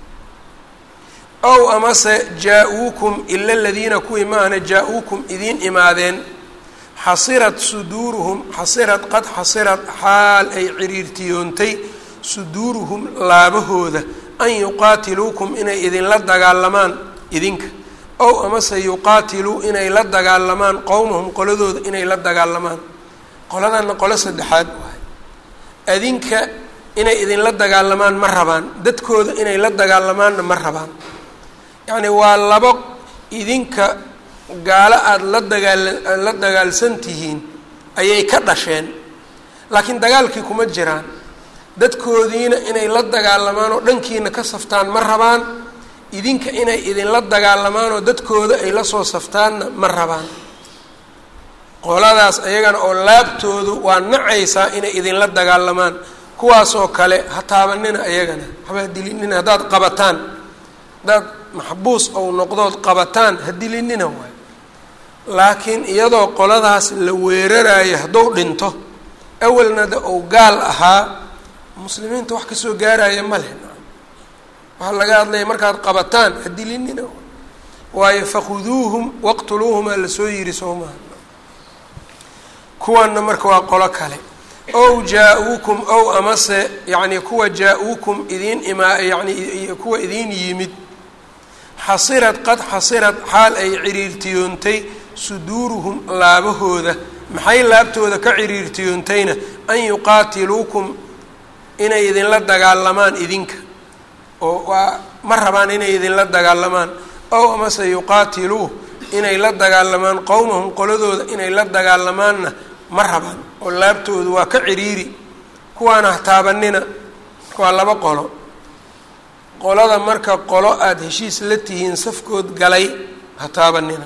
ow amase jaa-uukum ila aladiina kuwii maahna jaa-uukum idiin imaadeen xasirad suduuruhum xasirad qad xasirad xaal ay ciriirtiyoontay suduuruhum laabahooda an yuqaatiluukum inay idinla dagaalamaan idinka ow amase yuqaatiluu inay la dagaalamaan qowmahum qoladooda inay la dagaalamaan qoladana qolo saddexaad waay adinka inay idinla dagaalamaan ma rabaan dadkooda inay la dagaalamaanna ma rabaan yacni waa labo idinka gaalo aada la dagaal la dagaalsan tihiin ayay ka dhasheen laakiin dagaalkii kuma jiraan dadkoodiina inay la dagaalamaan oo dhankiina ka saftaan ma rabaan idinka inay idinla dagaalamaan oo dadkooda ay la soo saftaanna ma rabaan qoladaas ayagana oo laabtoodu waa nacaysaa inay idinla dagaalamaan kuwaasoo kale ha taabanina ayagana haba dilinina haddaad qabataan haddaad maxbuus ou noqdood qabataan ha dilinina waay laakiin iyadoo qoladaas la weerarayo hadduu dhinto awalna de ou gaal ahaa muslimiinta wax kasoo gaaraya ma leh waxaa laga hadlaya markaad qabataan ha dilinina waayo fakhuduuhum waqtuluuhumaa lasoo yiri soo maha kuwanna marka waa qolo kale ow jaa-uukum ow amase yacni kuwa jaa-uukum idiin imaa yani kuwa idiin yimid xasirad qad xasirad xaal ay ciriirtiyoontay suduuruhum laabahooda maxay laabtooda ka ciriirtiyoontayna an yuqaatiluukum inay idinla dagaalamaan idinka oo waa ma rabaan inay idinla dagaalamaan ow amase yuqaatiluu inay la dagaalamaan qowmahum qoladooda inay la dagaalamaanna ma rabaan oo laabtoodu waa ka ciriiri kuwaana hataabanina waa laba qolo qolada marka qolo aada heshiis la tihiin safkood galay hataabanina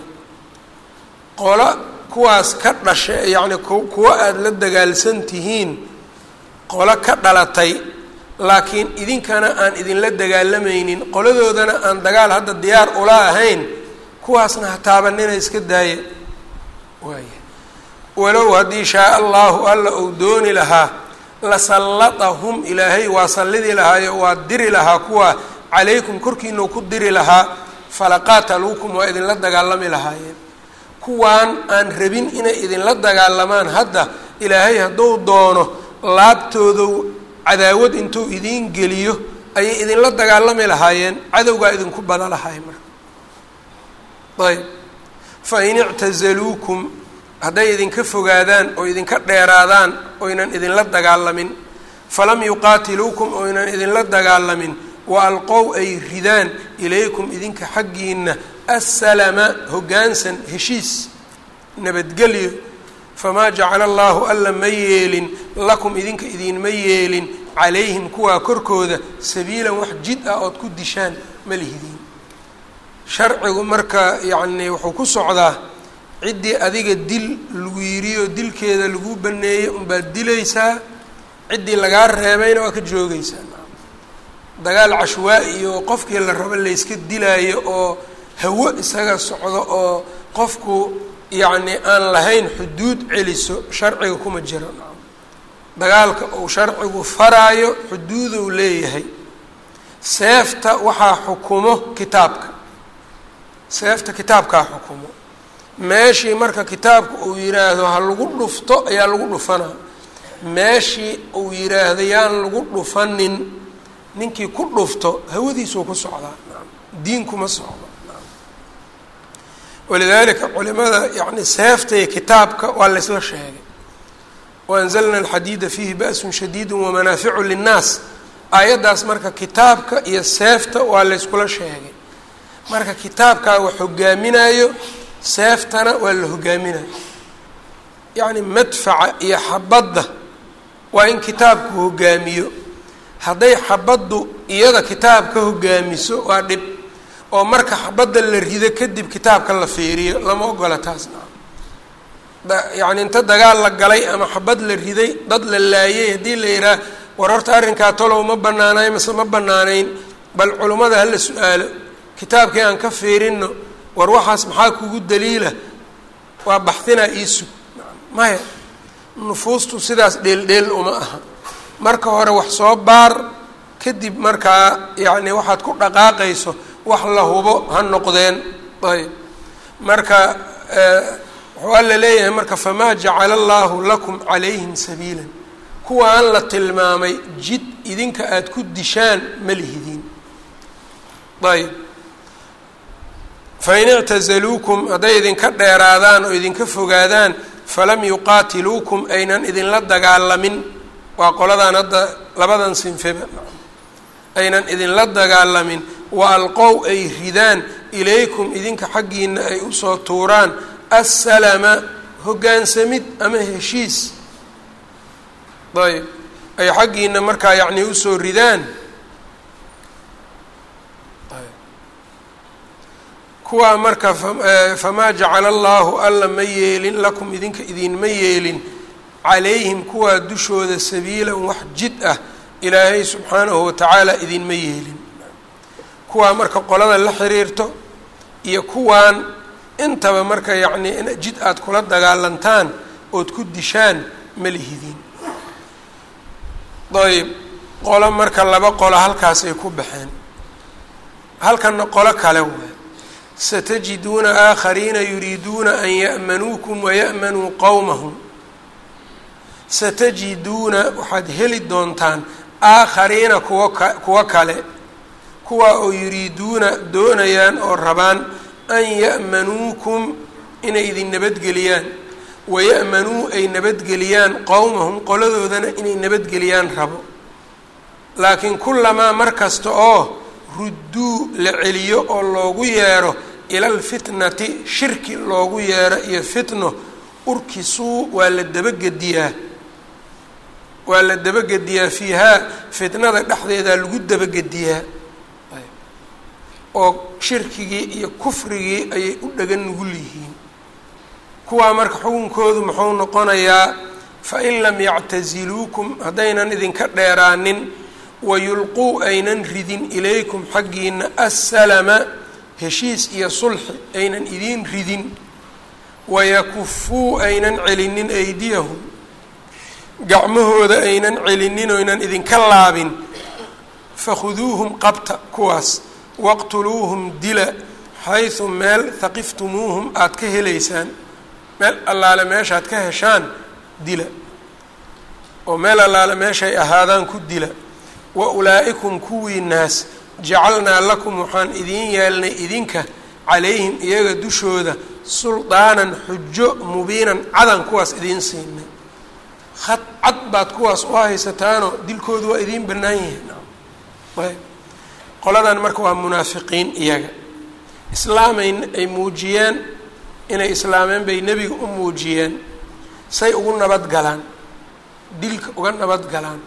qolo kuwaas ka dhasha yacni kuwa aada la dagaalsan tihiin qolo ka dhalatay laakiin idinkana aan idinla dagaalamaynin qoladoodana aan dagaal hadda diyaar ula ahayn kuwaasna hataabanina iska daaya waaya walow haddii shaa allahu alla uu dooni lahaa lasallatahum ilaahay waa sallidi lahaayo waa diri lahaa kuwa calaykum korkiinau ku diri lahaa falaqaataluukum waa idinla dagaalami lahaayeen kuwaan aan rabin inay idinla dagaalamaan hadda ilaahay hadduu doono laabtoodu cadaawad intuu idiin geliyo ayay idinla dagaalami lahaayeen cadowgaa idinku bada lahaay marka ayb fain ictazaluukum hadday idinka fogaadaan oo idinka dheeraadaan oynan idinla dagaalamin falam yuqaatiluukum oynan idinla dagaalamin wa alqow ay ridaan ilaykum idinka xaggiina assalama hoggaansan heshiis nabadgelyo famaa jacala allaahu alla ma yeelin lakum idinka idinma yeelin calayhim kuwaa korkooda sabiilan wax jid ah ood ku dishaan ma lihidiin sharcigu marka yacni wuxuu ku socdaa ciddii adiga dil lagu yiriyo dilkeeda lagu baneeyey unbaad dilaysaa ciddii lagaa reebayna waa ka joogaysaa dagaal cashwaa-i iyo qofkii la rabo layska dilaayo oo hawo isaga socdo oo qofku yacni aan lahayn xuduud celiso sharciga kuma jiro dagaalka uu sharcigu faraayo xuduuduu leeyahay seefta waxaa xukumo kitaabka seefta kitaabkaa xukumo meeshii marka kitaabka uu yiraahdo ha lagu dhufto ayaa lagu dhufanaa meeshii uu yiraahdo yaan lagu dhufanin ninkii ku dhufto hawadiisuu ku socdaa diin kuma socdo walidaalika culimada yani seefta iyo kitaabka waa laysla sheegay waanzalna alxadiida fiihi ba'sun shadiidu wamanaaficu linnaas aayaddaas marka kitaabka iyo seefta waa layskula sheegay marka kitaabkaa wax hogaaminayo seeftana waa la hogaaminayo yacni madfaca iyo xabadda waa in kitaabku hogaamiyo hadday xabaddu iyada kitaab ka hogaamiso waa dhib oo marka xabadda la rido kadib kitaabka la fiiriyo lama ogola taasna yacni inta dagaal la galay ama xabad la riday dad la laayay haddii la yidhaah war horta arrinkaa tolow ma banaanayn mase ma banaanayn bal culummada hala su-aalo kitaabkii aan ka fiirino war waxaas maxaa kugu daliila waa baxdinaa iisug maya nufuustu sidaas dheeldheel uma aha marka hore wax soo baar kadib markaa yacni waxaad ku dhaqaaqayso wax la hubo ha noqdeen ayb marka wuxuu alla leeyahay marka famaa jacala allaahu lakum calayhim sabiilan kuwa aan la tilmaamay jid idinka aada ku dishaan ma lihidiin ayb fain ictazaluukum hadday idinka dheeraadaan oo idinka fogaadaan falam yuqaatiluukum aynan idinla dagaalamin waa qoladan hadda labadan sinfeba aynan idinla dagaalamin wa alqow ay ridaan ilaykum idinka xaggiina ay usoo tuuraan assalama hoggaansamid ama heshiis ayb ay xaggiina markaa yacni usoo ridaan kuwaa marka famaa jacala allaahu alla ma yeelin lakum idinka idinma yeelin calayhim kuwaa dushooda sabiilan wax jid ah ilaahay subxaanahu watacaala idinma yeelin kuwaa marka qolada la xiriirto iyo kuwaan intaba marka yacni in jid aada kula dagaalantaan ood ku dishaan ma lihidiin ayb qolo marka laba qolo halkaasay ku baxeen halkanna qolo kale waay satajiduuna aakhariina yuriiduuna an ya'manuukum waya'manuu qowmahum satajiduuna waxaad heli doontaan aakhariina kuwa ka kuwo kale kuwa oo yuriiduuna doonayaan oo rabaan an ya'manuukum inay idin nabadgeliyaan waya'manuu ay nabadgeliyaan qowmahum qoladoodana inay nabadgeliyaan rabo laakiin kullamaa mar kasta oo rudduu la celiyo oo loogu yeero ila alfitnati shirki loogu yeero iyo fitno urkisuu waa la dabagediyaa waa la dabagediyaa fiihaa fitnada dhexdeedaa lagu dabagediyaa oo shirkigii iyo kufrigii ayay u dhagan nugul yihiin kuwaa marka xukunkoodu muxuu noqonayaa fain lam yactasiluukum haddaynan idinka dheeraanin wayulquu aynan ridin ilaykum xaggiina assalama heshiis iyo sulxi aynan idiin ridin wayakufuu aynan celinin aydiyahum gacmahooda aynan celinin oynan idinka laabin fakhuduuhum qabta kuwaas waqtuluuhum dila xaysu meel haqiftumuuhum aada ka helaysaan meel allaale meeshaad ka heshaan dila oo meel allaale meeshay ahaadaan ku dila wa ulaa'ikum kuwii naas jacalnaa lakum waxaan idiin yeelnay idinka calayhim iyaga dushooda suldaanan xujo mubiinan cadan kuwaas idiin siinay had cad baad kuwaas u haysataanoo dilkoodu waa idiin bannaan yihiin ayb qoladan marka waa munaafiqiin iyaga islaamay ay muujiyeen inay islaameen bay nebiga u muujiyeen say ugu nabad galaan dilka uga nabad galaan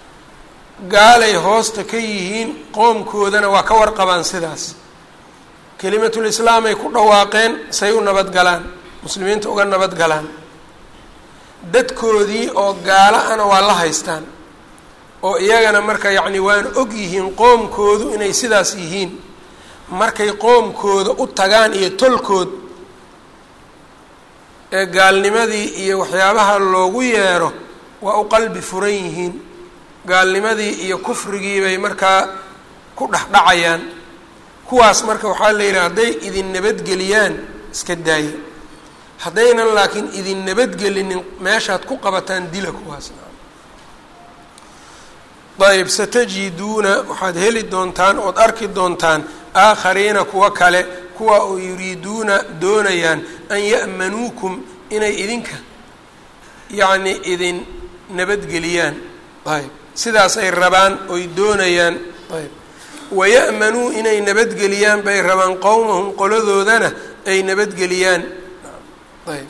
gaalay hoosta ka yihiin qoomkoodana waa ka warqabaan sidaas kelimatulislaamay ku dhawaaqeen say u nabadgalaan muslimiinta uga nabadgalaan dadkoodii oo gaalo ana waa la haystaan oo iyagana marka yacni waan og yihiin qoomkoodu inay sidaas yihiin markay qoomkooda u tagaan iyo tolkood ee gaalnimadii iyo waxyaabaha loogu yeero waa u qalbi furan yihiin gaalnimadii iyo kufrigii bay markaa ku dhexdhacayaan kuwaas marka waxaa la yidhaha hadday idin nabadgeliyaan iska daaya haddaynan laakiin idin nabadgelinin meeshaad ku qabataan dila kuwaas ayb satajiduuna waxaad heli doontaan ood arki doontaan aakhariina kuwa kale kuwa oo yuriiduuna doonayaan an ya'manuukum inay idinka yacni idin nabadgeliyaan ayb sidaasay rabaan oy doonayaan ayb waya'manuu inay nabadgeliyaan bay rabaan qowmahum qoladoodana ay nabadgeliyaan ayb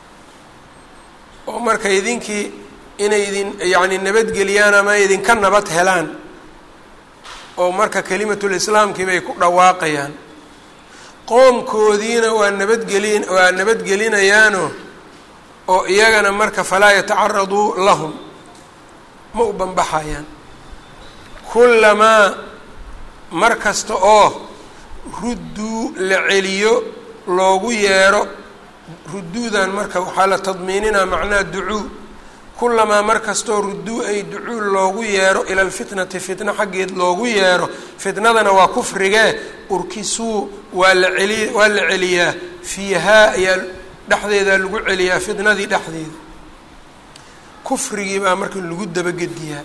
oo marka idinkii inay idin yacni nabadgeliyaan ama idinka nabad helaan oo marka kelimatulislaamkii bay ku dhawaaqayaan qoomkoodiina waa nabadgeli waa nabadgelinayaano oo iyagana marka falaa yatacaraduu lahum ma u banbaxayaan kullamaa mar kasta oo rudduu la celiyo loogu yeero rudduudan marka waxaa la tadmiininaa macnaha ducuu kulamaa mar kastoo rudduu ay ducuu loogu yeero ila alfitnati fitna xaggeed loogu yeero fitnadana waa kufrigee urkisuu waa la celi waa la celiyaa fiihaa ayaa dhexdeedaa lagu celiyaa fitnadii dhexdeeda kufrigii baa marka lagu dabagediyaa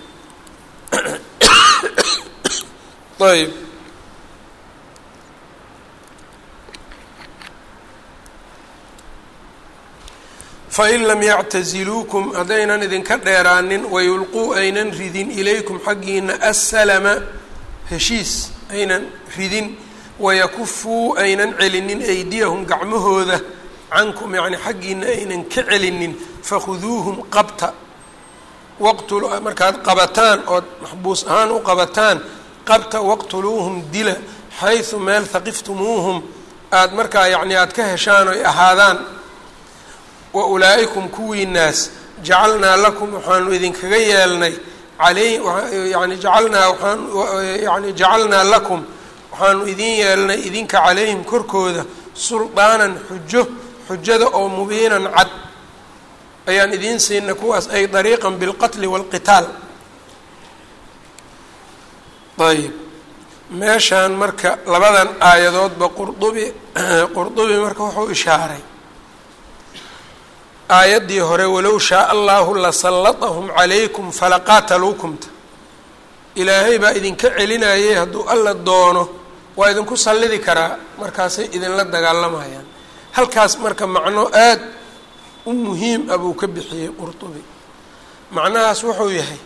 ayb fain lam yactaziluukum haddaynan idinka dheeraanin wayulquu aynan ridin ilaykum xaggiina assalama heshiis aynan ridin wayakufuu aynan celinin aydiyahum gacmahooda cankum yacni xaggiina aynan ka celinin fakhuduuhum qabta waqtul markaad qabataan ood maxbuus ahaan u qabataan qabta waqtuluuhum dila xaysu meel haqiftumuuhum aada markaa yacni aada ka heshaan oy ahaadaan wa ulaa'ikum kuwii naas jacalnaa lakum waxaanu idinkaga yeelnay aley yani jacalnaa waaan yani jacalnaa lakum waxaanu idin yeelnay idinka calayhim korkooda suldaanan xujo xujada oo mubiinan cad ayaan idiin siinay kuwaas ay dariiqan bilqatli waalqitaal ayb meeshaan marka labadan aayadoodba qurdubi qurdubi marka wuxuu ishaaray aayaddii hore walow shaaa allahu lasallatahum calaykum falaqaataluukumta ilaahay baa idinka celinayay hadduu alla doono waa idinku sallidi karaa markaasay idinla dagaalamayaan halkaas marka macno aad u muhiim ah buu ka bixiyey qurtubi macnahaas wuxuu yahay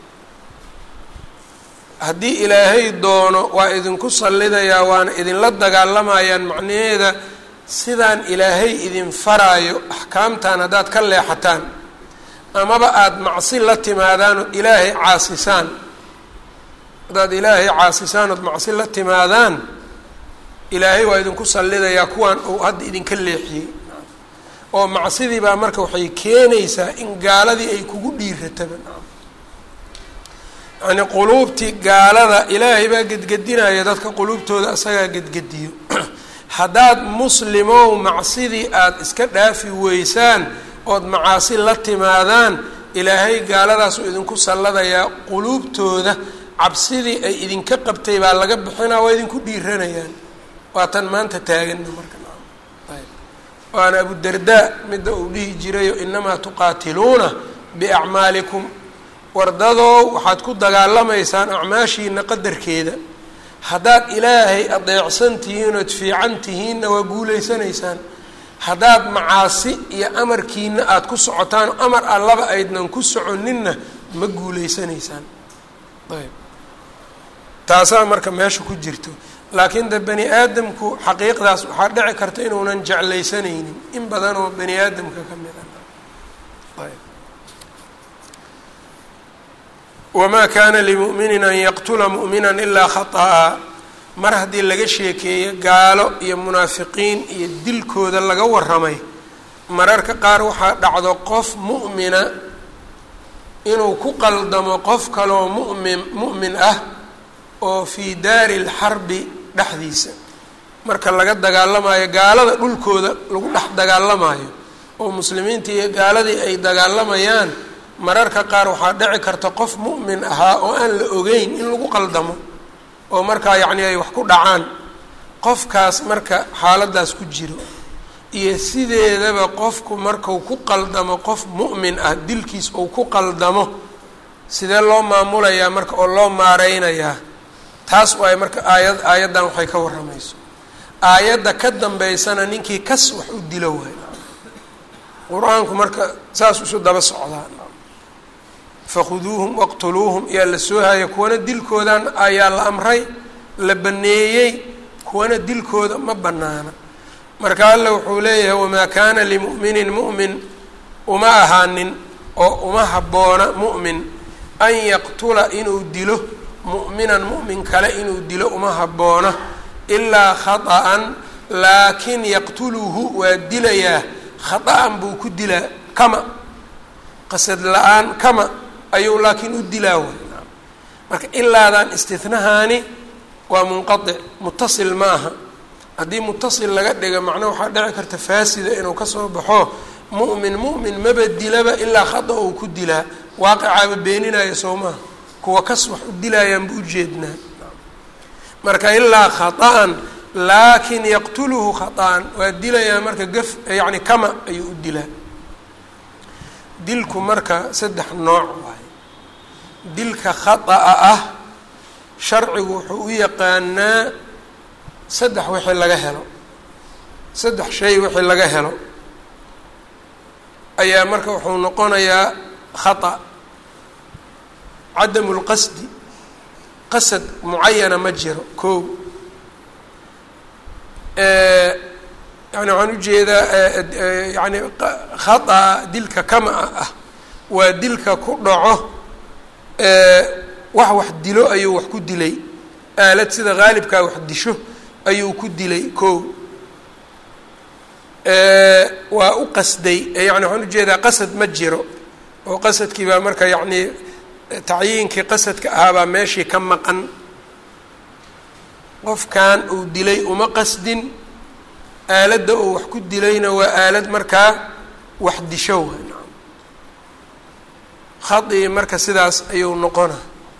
haddii ilaahay doono waa idinku sallidayaa waana idinla dagaalamayaan macnaheeda sidaan ilaahay idin faraayo axkaamtan haddaad ka leexataan amaba aada macsi la timaadaan ood ilaahay caasisaan haddaad ilaahay caasisaan ood macsi la timaadaan ilaahay waa idinku sallidayaa kuwaan uu hadda idinka leexiyey oo macsidii baa marka waxay keenaysaa in gaaladii ay kugu dhiirataba yacni quluubtii gaalada ilaahay baa gedgedinaya dadka quluubtooda isagaa gedgediyo haddaad muslimow macsidii aada iska dhaafi weysaan ood macaasi la timaadaan ilaahay gaaladaasuu idinku salladayaa quluubtooda cabsidii ay idinka qabtay baa laga bixinaa waa idinku dhiiranayaan waa tan maanta taagana marka waana abudardaa midda uu dhihi jirayo inamaa tuqaatiluuna biacmaalikum wardadoo waxaad ku dagaalamaysaan acmaashiina qadarkeeda haddaad ilaahay adeecsan tihiin ood fiican tihiinna waa guulaysanaysaan haddaad macaasi iyo amarkiina aada ku socotaan amar allaba aydnan ku soconinna ma guulaysanaysaan ayb taasaa marka meesha ku jirto laakiin de bani aadamku xaqiiqdaas waxaa dhici karta inuunan jeclaysanaynin in badan oo bani aadamka ka mid ah ayb wamaa kana limu'minin an yaqtula mu'mina ilaa khaطa'a mar haddii laga sheekeeyo gaalo iyo munaafiqiin iyo dilkooda laga warramay mararka qaar waxaa dhacdo qof mu'mina inuu ku qaldamo qof kaloo mu'min mu'min ah oo fii daari lxarbi dhexdiisa marka laga dagaalamayo gaalada dhulkooda lagu dhex dagaalamayo oo muslimiinta iyo gaaladii ay dagaalamayaan mararka qaar waxaa dhici karta qof mu'min ahaa oo aan la ogeyn in lagu qaldamo oo markaa yacni ay wax ku dhacaan qofkaas marka xaaladaas ku jiro iyo sideedaba qofku marku ku qaldamo qof mu'min ah dilkiis uu ku qaldamo sidee loo maamulayaa marka oo loo maareynayaa taas waay marka aayad aayaddan waxay ka warramayso aayadda ka dambeysana ninkii kas wax u dilo waay qur-aanku marka saas isu daba socdaa fakhuduuhum waqtuluuhum yaa la soo haya kuwana dilkoodan ayaa la amray la baneeyey kuwana dilkooda ma banaana marka alla wuxuu leeyahay wamaa kaana limu'minin mu'min uma ahaanin oo uma habboona mu'min an yaqtula inuu dilo mu'minan mu'min kale inuu dilo uma habboona ilaa khata'an laakin yaqtuluhu waa dilayaa khata'an buu ku dilaa kama qasad la-aan kama ayuu laakiin u dilaa way marka ilaadan istinahaani waa munqaic mutasil ma aha haddii mutasil laga dhiga macnaa waxaa dhici karta faasida inuu kasoo baxo mu'min mu'min maba dilaba ilaa khada uu ku dilaa waaqicaaba beeninaya soo maha kuwa kas wax u dilaayaanba ujeednaa marka ilaa khata'an laakin yaqtuluhu khata'an waa dilayaa marka gaf yacni kama ayuu u dilaa dilku marka saddex nooc waaye dilka khata'a ah sharcigu wuxuu u yaqaanaa saddex wixii laga helo saddex shay wixii laga helo ayaa marka wuxuu noqonayaa khata cadamu lqasdi qasad mucayana ma jiro ko yani waxaan ujeedaa yani khata dilka kama ah waa dilka ku dhaco wax wax dilo ayuu wax ku dilay aalad sida haalibkaa wax disho ayuu ku dilay ko waa u qasday yani waxaan ujeedaa qasad ma jiro oo qasadkii baa marka yacni tacyiinkii qasadka ahaabaa meeshii ka maqan qofkan uu dilay uma qasdin aaladda uu wax ku dilayna waa aalad markaa wax disho wa khadii marka sidaas ayuu noqona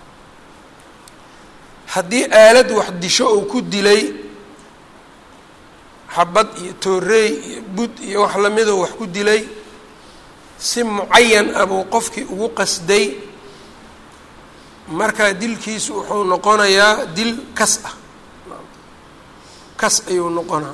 haddii aalad wax disho uu ku dilay xabad iyo tooreey iyo bud iyo wax lamidoo wax ku dilay si mucayan ah buu qofkii ugu qasday markaa dilkiisu wuxuu noqonayaa dil kas ah kas ayuu noqonaa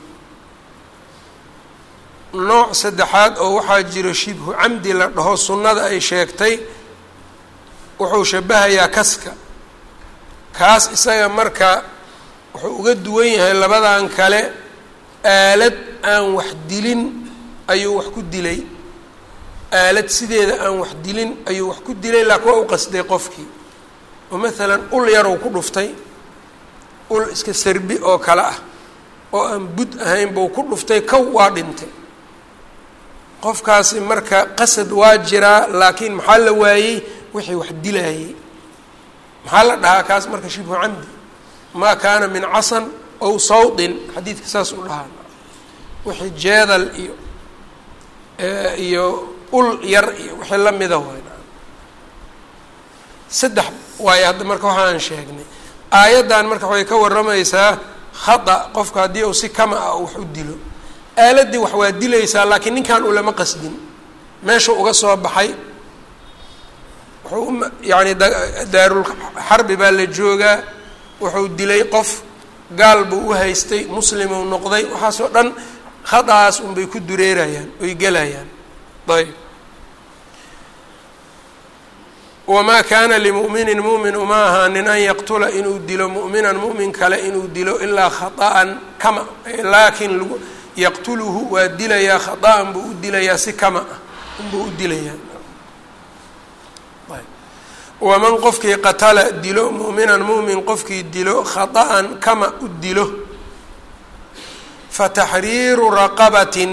nooc saddexaad oo waxaa jiro shibhu camdi la dhaho sunnada ay sheegtay wuxuu shabahayaa kaska kaas isaga marka wuxuu uga duwan yahay labadan kale aalad aan wax dilin ayuu wax ku dilay aalad sideeda aan wax dilin ayuu wax ku dilay laakiin waa u qasday qofkii oo maalan ul yarow ku dhuftay ul iska sarbi oo kale ah oo aan bud ahayn buu ku dhuftay kow waa dhintay qofkaasi marka qasad waa jiraa laakiin maxaa la waayey wixii wax dilaayey maxaa la dhahaa kaas marka shibhu camdi maa kaana min casan ow sawdin xadiidka saas u dhahaa wixii jeedal iyo iyo ul yar iyo wixii lamida waay saddex waayo hadda marka waxaan sheegnay aayaddan marka waxay ka warramaysaa khata qofka haddii uu si kama ah wax u dilo aaladdii wax waa dilaysaa laakiin ninkan ulama qasdin meeshuu uga soo baxay wuxuu yani daarul xarbi baa la joogaa wuxuu dilay qof gaal buu u haystay muslimuu noqday waxaasoo dhan khadaas unbay ku dureerayaan oy gelayaan ayb wamaa kaana limu'minin mu'min uma ahaanin an yaqtula inuu dilo mu'minan mu'min kale inuu dilo ilaa khata'an kama laakiin lagu yaqtuluhu waa dilayaa khata'an buu u dilayaa si kama ah unbuu u dilayaa waman qofkii qatala dilo mu'minan mu'min qofkii dilo khata'an kama u dilo fataxriiru raqabatin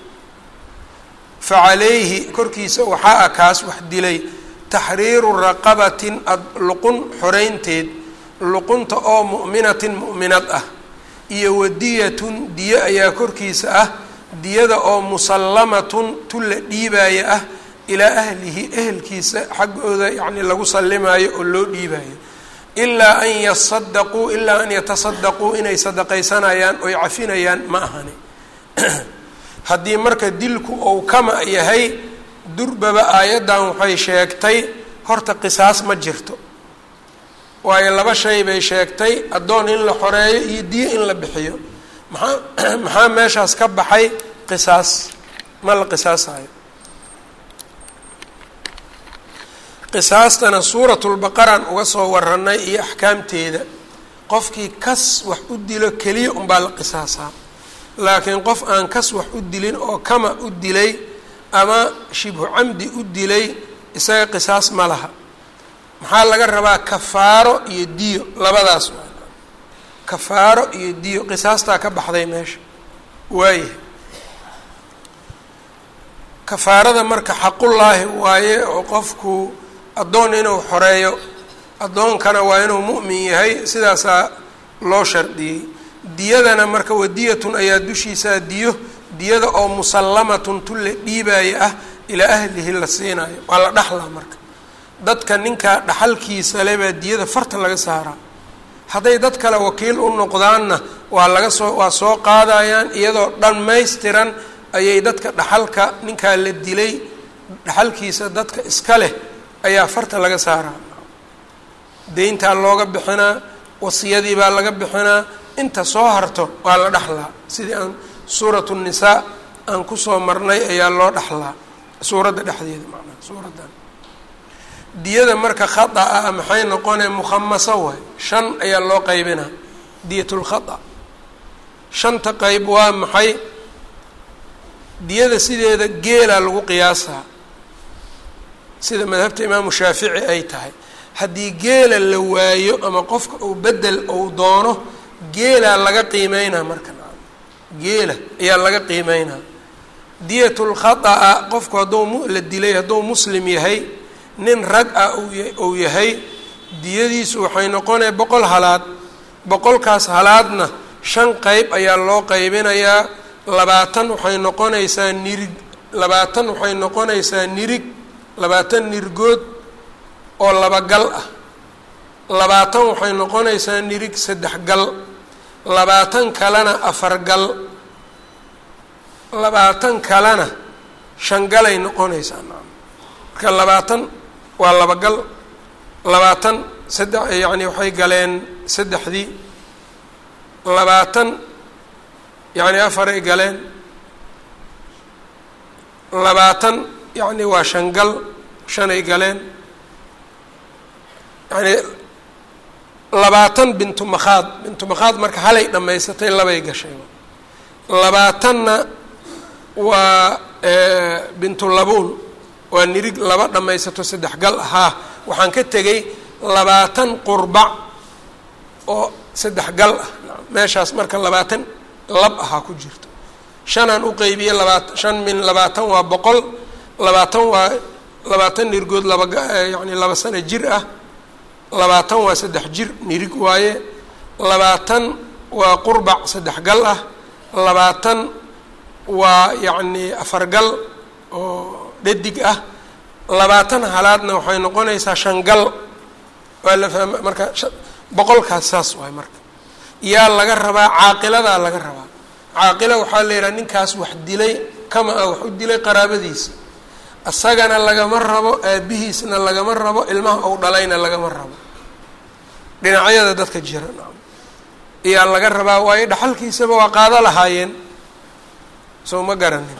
facalayhi korkiisa waxaa ah kaas wax dilay taxriiru raqabatin luqun xoreynteed luqunta oo mu'minatin mu'minad ah iyo wadiyatun diyo ayaa korkiisa ah diyada oo musallamatun tu la dhiibaaya ah ilaa ahlihi ehelkiisa xaggooda yacni lagu sallimaayo oo loo dhiibaayo ilaa an yasadaquu ilaa an yatasadaquu inay sadaqaysanayaan oy cafinayaan ma ahani haddii marka dilku ou kama yahay durbaba aayaddan waxay sheegtay horta qisaas ma jirto waayo laba shay bay sheegtay addoon in la xoreeyo iyo diyo in la bixiyo maxaa maxaa meeshaas ka baxay qisaas ma la qisaasayo qisaastana suuratulbaqaraan uga soo warannay iyo axkaamteeda qofkii kas wax u dilo keliya unbaa la qisaasaa laakiin qof aan kas wax u dilin oo kama u dilay ama shibhu camdi u dilay isaga qisaas ma laha maxaa laga rabaa kafaaro iyo diyo labadaas waa kafaaro iyo diyo qisaastaa ka baxday meesha waayahay kafaarada marka xaqullaahi waaye oo qofku addoon inuu xoreeyo addoonkana waa inuu mu'min yahay sidaasaa loo shardiyey diyadana marka wadiyatun ayaa dushiisaa diyo diyada oo musallamatun tu la dhiibaaya ah ilaa ahlihi la siinayo waa la dhaxlaa marka dadka ninkaa dhaxalkiisa le baa diyada farta laga saaraa hadday dad kale wakiil u noqdaanna waa laga soo waa soo qaadayaan iyadoo dhammaystiran ayay dadka dhaxalka ninkaa la dilay dhaxalkiisa dadka iska leh ayaa farta laga saaraa deyntaa looga bixinaa wasiyadii baa laga bixinaa inta soo harto waa la dhaxlaa sidii aan suuratu nisaa aan kusoo marnay ayaa loo dhaxlaa suuradda dhexdeeda macnaha suuraddan diyada marka khata ah maxay noqonee mukhamaso waay shan ayaa loo qaybinaa diyatulkhata shanta qeyb waa maxay diyada sideeda geelaa lagu qiyaasaa sida madhabta imaamu shaafici ay tahay haddii geela la waayo ama qofka uu bedel ou doono geelaa laga qiimeynaa marka geela ayaa laga qiimeynaa diyatulkhata'a qofku hadduu la dilay hadduu muslim yahay nin rag ah uu yahay diyadiisu waxay noqonaya boqol halaad boqolkaas halaadna shan qeyb ayaa loo qaybinayaa labaatan waxay noqonaysaa nirig labaatan waxay noqonaysaa nirig labaatan nirgood oo laba gal ah labaatan waxay noqonaysaa nirig saddex gal labaatan kalena afar gal labaatan kalena shan galay noqonaysaa marka labaatan waa laba gal labaatan saddex yacni waxay galeen saddexdii labaatan yacni afaray galeen labaatan yacni waa shan gal shanay galeen yacni labaatan bintu makhaad bintu makhaad marka halay dhammaysatay labay gashay labaatanna waa bintu labuun waa nirig laba dhammaysato saddex gal ahaa waxaan ka tegay labaatan qurbac oo saddex gal ah meeshaas marka labaatan lab ahaa ku jirto shanaan u qeybiye labaatan shan min labaatan waa boqol labaatan waa labaatan nirgood laba yacni laba sano jir ah labaatan waa saddex jir nirig waaye labaatan waa qurbac saddex gal ah labaatan waa yacni afar gal oo dhadig ah labaatan halaadna waxay noqonaysaa shan gal waa la fahma marka boqolkaas saas waay marka yaa laga rabaa caaqiladaa laga rabaa caaqila waxaa la yidhaha ninkaas wax dilay kama ah wax u dilay qaraabadiisa isagana lagama rabo aabihiisna lagama rabo ilmaha ou dhalayna lagama rabo dhinacyada dadka jira iyaa laga rabaa waayo dhaxalkiisaba waa qaado lahaayeen soo ma garanin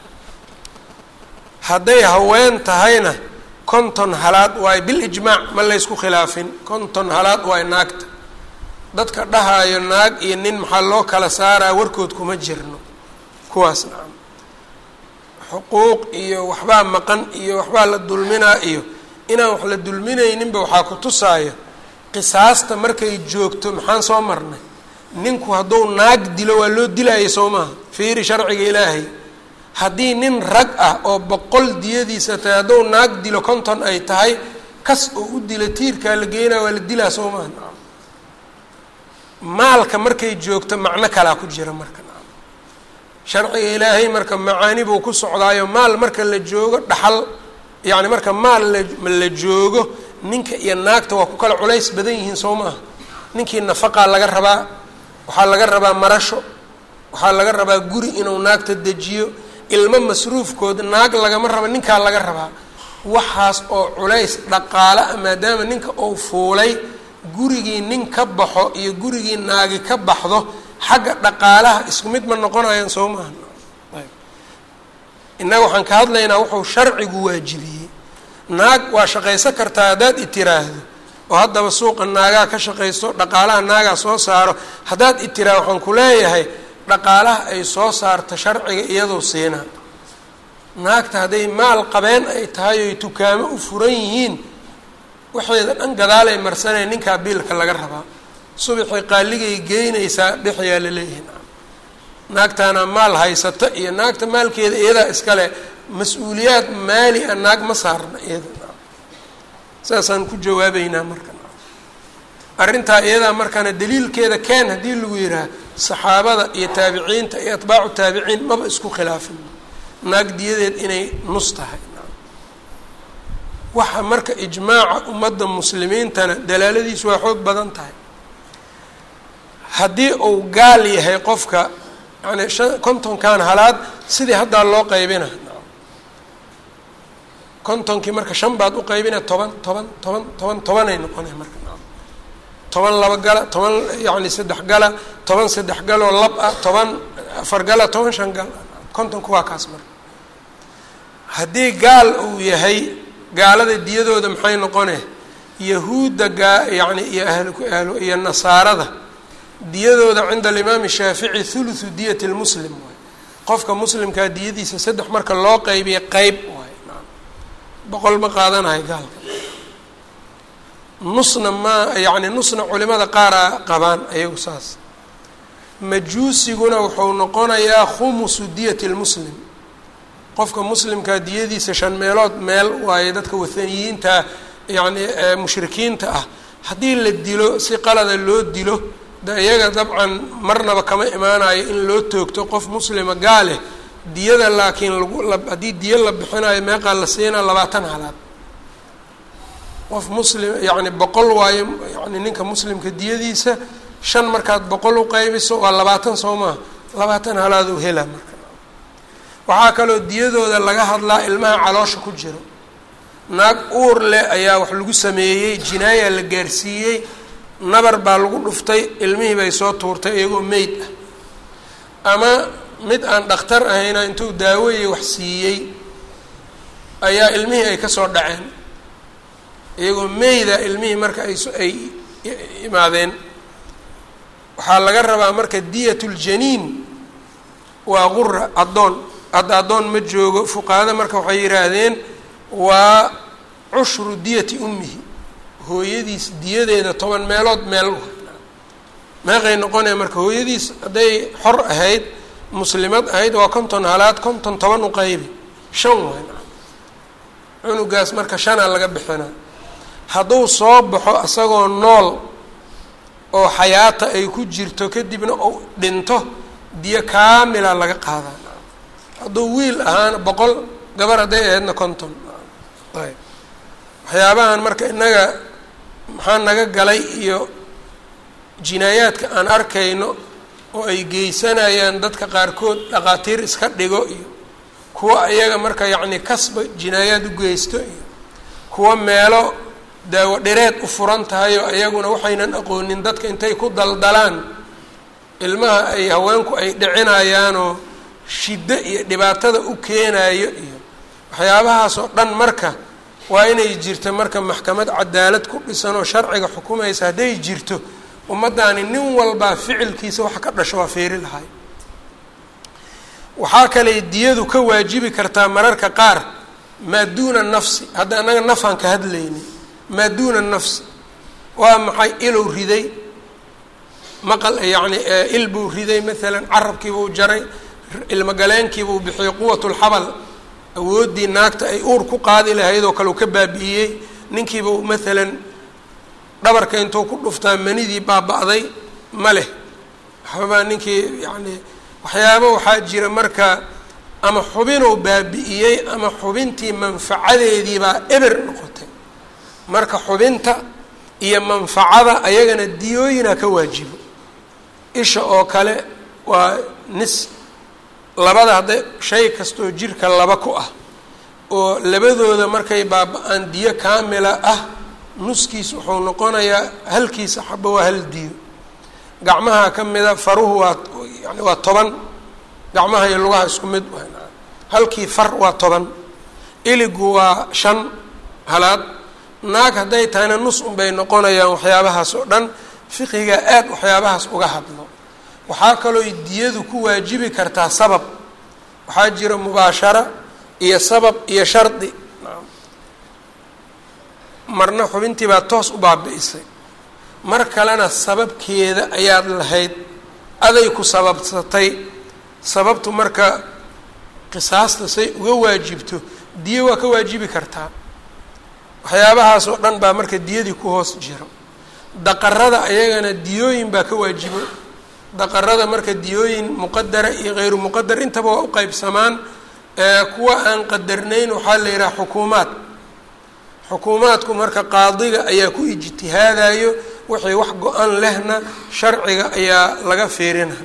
hadday haween tahayna konton halaad waay bilijmaac ma laysku khilaafin konton halaad waay naagta dadka dhahaayo naag iyo nin maxaa loo kala saaraa warkood kuma jirno kuwaas nacam xuquuq iyo waxbaa maqan iyo waxbaa la dulminaa iyo inaan wax la dulminayninba waxaa ku tusaayo qisaasta markay joogto maxaan soo marnay ninku hadduu naag dilo waa loo dilaayay soo maaha fiiri sharciga ilaahay haddii nin rag ah oo boqol diyadiisa tahay hadduu naag dilo konton ay tahay kas oo u dila tiirkaa la geynaya waa la dilaa soo maaha maalka markay joogto macno kalaa ku jira marka sharciga ilaahay marka macaani buu ku socdaayo maal marka la joogo dhaxal yacni marka maal la joogo ninka iyo naagta waa ku kala culays badan yihiin soo maaha ninkii nafaqaa laga rabaa waxaa laga rabaa marasho waxaa laga rabaa guri inuu naagta dejiyo ilmo masruufkood naag lagama raba ninkaa laga rabaa waxaas oo culays dhaqaale ah maadaama ninka uu fuulay gurigii nin ka baxo iyo gurigii naagi ka baxdo xagga dhaqaalaha isku mid ma noqonayaan soo maaha innaga waxaan ka hadlaynaa wuxuu sharcigu waajibiyey naag waa shaqaysan kartaa haddaad itiraahdo oo haddaba suuqa naagaa ka shaqaysto dhaqaalaha naagaa soo saaro haddaad itiraahdo waxaan ku leeyahay dhaqaalaha ay soo saarta sharciga iyadoo siinaa naagta hadday maal qabeen ay tahay oy tukaamo u furan yihiin waxeeda dhan gadaalay marsanaya ninkaa biilka laga rabaa subaxii qaaligay geynaysaa dhexyaa la leeyahay naagtaana maal haysata iyo naagta maalkeeda iyadaa iskale mas-uuliyaad maali a naag ma saarna iyada saasaan ku jawaabeynaa marka arrintaa iyadaa markaana daliilkeeda keen haddii lagu yidhaah saxaabada iyo taabiciinta iyo atbaacu taabiciin maba isku khilaafin naag diyadeed inay nus tahay waxa marka ijmaaca ummadda muslimiintana dalaaladiisu waa xoog badan tahay haddii uu gaal yahay qofka yani shan kontonkan halaad sidii haddaa loo qaybina kontonkii marka shan baad u qaybina toban toban toban toban tobanay noqonay marka toban laba gala toban yani saddex gala toban saddex galoo lab ah toban afar gala toban shan gal kontonku waa kaas marka haddii gaal uu yahay gaalada diyadooda maxay noqone yahuudda gaa yani iyo ahl iyo nasaarada diyadooda cinda alimaami shaafici thuluthu diyati lmuslim waay qofka muslimkaa diyadiisa saddex marka loo qaybiya qeyb waay boqol ma qaadanayo gaalka nusna ma yacni nusna culimada qaaraa qabaan ayagu saas majuusiguna wuxuu noqonayaa khumusu diyati lmuslim qofka muslimkaa diyadiisa shan meelood meel waaye dadka wathaniyiinta yacni mushrikiinta ah haddii la dilo si qalada loo dilo de iyaga dabcan marnaba kama imaanayo in loo toogto qof muslima gaaleh diyada laakiin lagu haddii diyo la bixinayo meeqaa la siinaa labaatan halaad qof muslim yacni boqol waayo yani ninka muslimka diyadiisa shan markaad boqol u qaybiso waa labaatan soo maha labaatan halaaduu helaa marka waxaa kaloo diyadooda laga hadlaa ilmaha caloosha ku jiro naag uur leh ayaa wax lagu sameeyey jinaaya la gaarsiiyey nabar baa lagu dhuftay ilmihii bay soo tuurtay iyagoo meyd ah ama mid aan dhakhtar ahayna intuu daawoye wax siiyey ayaa ilmihii ay kasoo dhaceen iyagoo meyda ilmihii marka ay ay imaadeen waxaa laga rabaa marka diyat ljaniin waa qura addoon hadda addoon ma joogo fuqahada marka waxay yidhaahdeen waa cushru diyati ummihi hooyadiis diyadeeda toban meelood meel meeqay noqonaya marka hooyadiis hadday xor ahayd muslimad ahayd waa konton halaad konton toban u qaybi shan waay cunugaas marka shanaa laga bixinaa hadduu soo baxo isagoo nool oo xayaata ay ku jirto kadibna uu dhinto diyo kaamila laga qaadaa hadduu wiil ahaana boqol gabar hadday ahaydna konton ayb waxyaabahan marka innaga maxaa naga galay iyo jinaayaadka aan arkayno oo ay geysanayaan dadka qaarkood dhaqaatiir iska dhigo iyo kuwa iyaga marka yacni kasba jinaayaad u geysto iyo kuwa meelo daawo dhireed u furan tahay oo iyaguna waxaynan aqoonin dadka intay ku daldalaan ilmaha ay haweenku ay dhicinayaanoo shiddo iyo dhibaatada u keenayo iyo waxyaabahaas oo dhan marka waa inay jirto marka maxkamad cadaalad ku dhisan oo sharciga xukumaysa hadday jirto ummaddaani nin walbaa ficilkiisa waxa ka dhasho waa feeri lahay waxaa kaley diyadu ka waajibi kartaa mararka qaar maa duuna nafsi hadda annaga nafaan ka hadlaynin maa duuna nafsi waa maxay ilow riday maqal yacni il buu riday maalan carabkiibuu jaray ilmogaleenkiibuu bixiyey quwatulxabal awooddii naagta ay uur ku qaadi lahayd oo kale uu ka baabi'iyey ninkiibuu maalan dhabarka intuu ku dhuftaa manidii baaba-day ma leh waxbabaa ninkii yacni waxyaaba waxaa jira marka ama xubinuu baabi'iyey ama xubintii manfacadeediibaa eber noqotay marka xubinta iyo manfacada ayagana diyooyinaa ka waajibo isha oo kale waa nis labada hadda shay kastoo jirka laba ku ah oo labadooda markay baaba-aan diyo kaamila ah nuskiis wuxuu noqonayaa halkiisa xaba waa hal diyo gacmaha ka mida faruhu waa yani waa toban gacmaha iyo lugaha isku mid halkii far waa toban iligu waa shan halaad naag hadday tahayna nus unbay noqonayaan waxyaabahaas oo dhan fiqiga aad waxyaabahaas uga hadlo waxaa kaloo diyadu ku waajibi kartaa sabab waxaa jira mubaashara iyo sabab iyo shardi marna xubintii baa toos u baabi'isay mar kalena sababkeeda ayaad lahayd aday ku sababsatay sababtu marka qisaasta say uga waajibto diyo waa ka waajibi kartaa waxyaabahaas oo dhan baa marka diyadii ku hoos jiro daqarada ayagana diyooyin baa ka waajibo daqarada marka diyooyin muqadara iyo hayru muqadar intaba waa u qeybsamaan kuwa aan qadarnayn waxaa la yidhaha xukuumaad xukuumaadku marka qaadiga ayaa ku ijtihaadayo wixii wax go-an lehna sharciga ayaa laga fiirina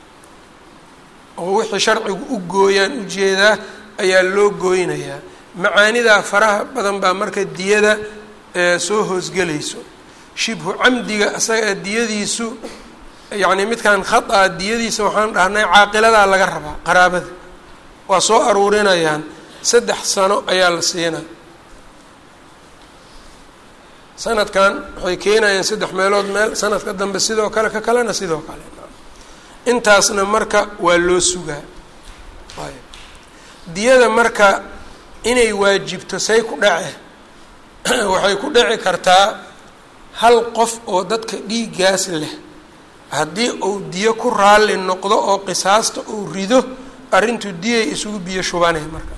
oo wixii sharcigu u gooyaan ujeedaa ayaa loo gooynayaa macaanidaa faraha badan baa marka diyada soo hoosgelayso shibhu camdiga isaga diyadiisu yacni midkan khata diyadiisa waxaan dhahnay caaqiladaa laga rabaa qaraabada waa soo aruurinayaan saddex sano ayaa la siinaa sanadkan waxay keenayaan saddex meelood meel sanadka dambe sidoo kale ka kalena sidoo kale intaasna marka waa loo sugaa diyada marka inay waajibto say ku dhace waxay ku dhici kartaa hal qof oo dadka dhiiggaas leh haddii uu diyo ku raalli noqdo oo qisaasta uu rido arrintu diyay isugu biyo shubanay marka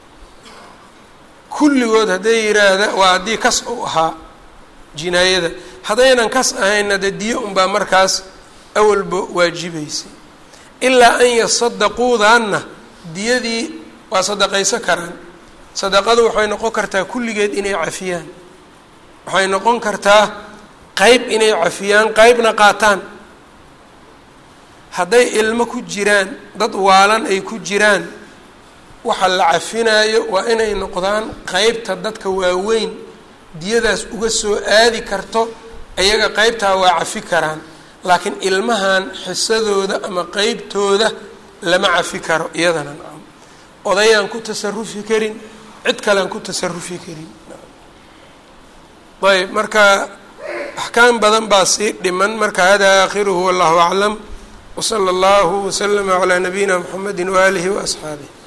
kulligood hadday yidhaahda waa haddii kas uu ahaa jinaayada haddaynan kas ahaynna dee diyo unbaa markaas awalba waajibaysay ilaa an yasadaquudaanna diyadii waa sadaqayso karaan sadaqadu waxay noqon kartaa kulligeed inay cafiyaan waxay noqon kartaa qeyb inay cafiyaan qeybna qaataan hadday ilmo ku jiraan dad waalan ay ku jiraan waxa la cafinaayo waa inay noqdaan qeybta dadka waaweyn diyadaas uga soo aadi karto iyaga qeybtaa waa cafi karaan laakiin ilmahan xisadooda ama qeybtooda lama cafi karo iyadana nacam odayaan ku tasarufi karin cid kalean ku tasarufi karin ayb marka axkaam badan baa sii dhiman marka hada aakhiruhu wallahu aclam wsala allahu waslama calaa nabiyina mxamedi waaalihi waasxaabih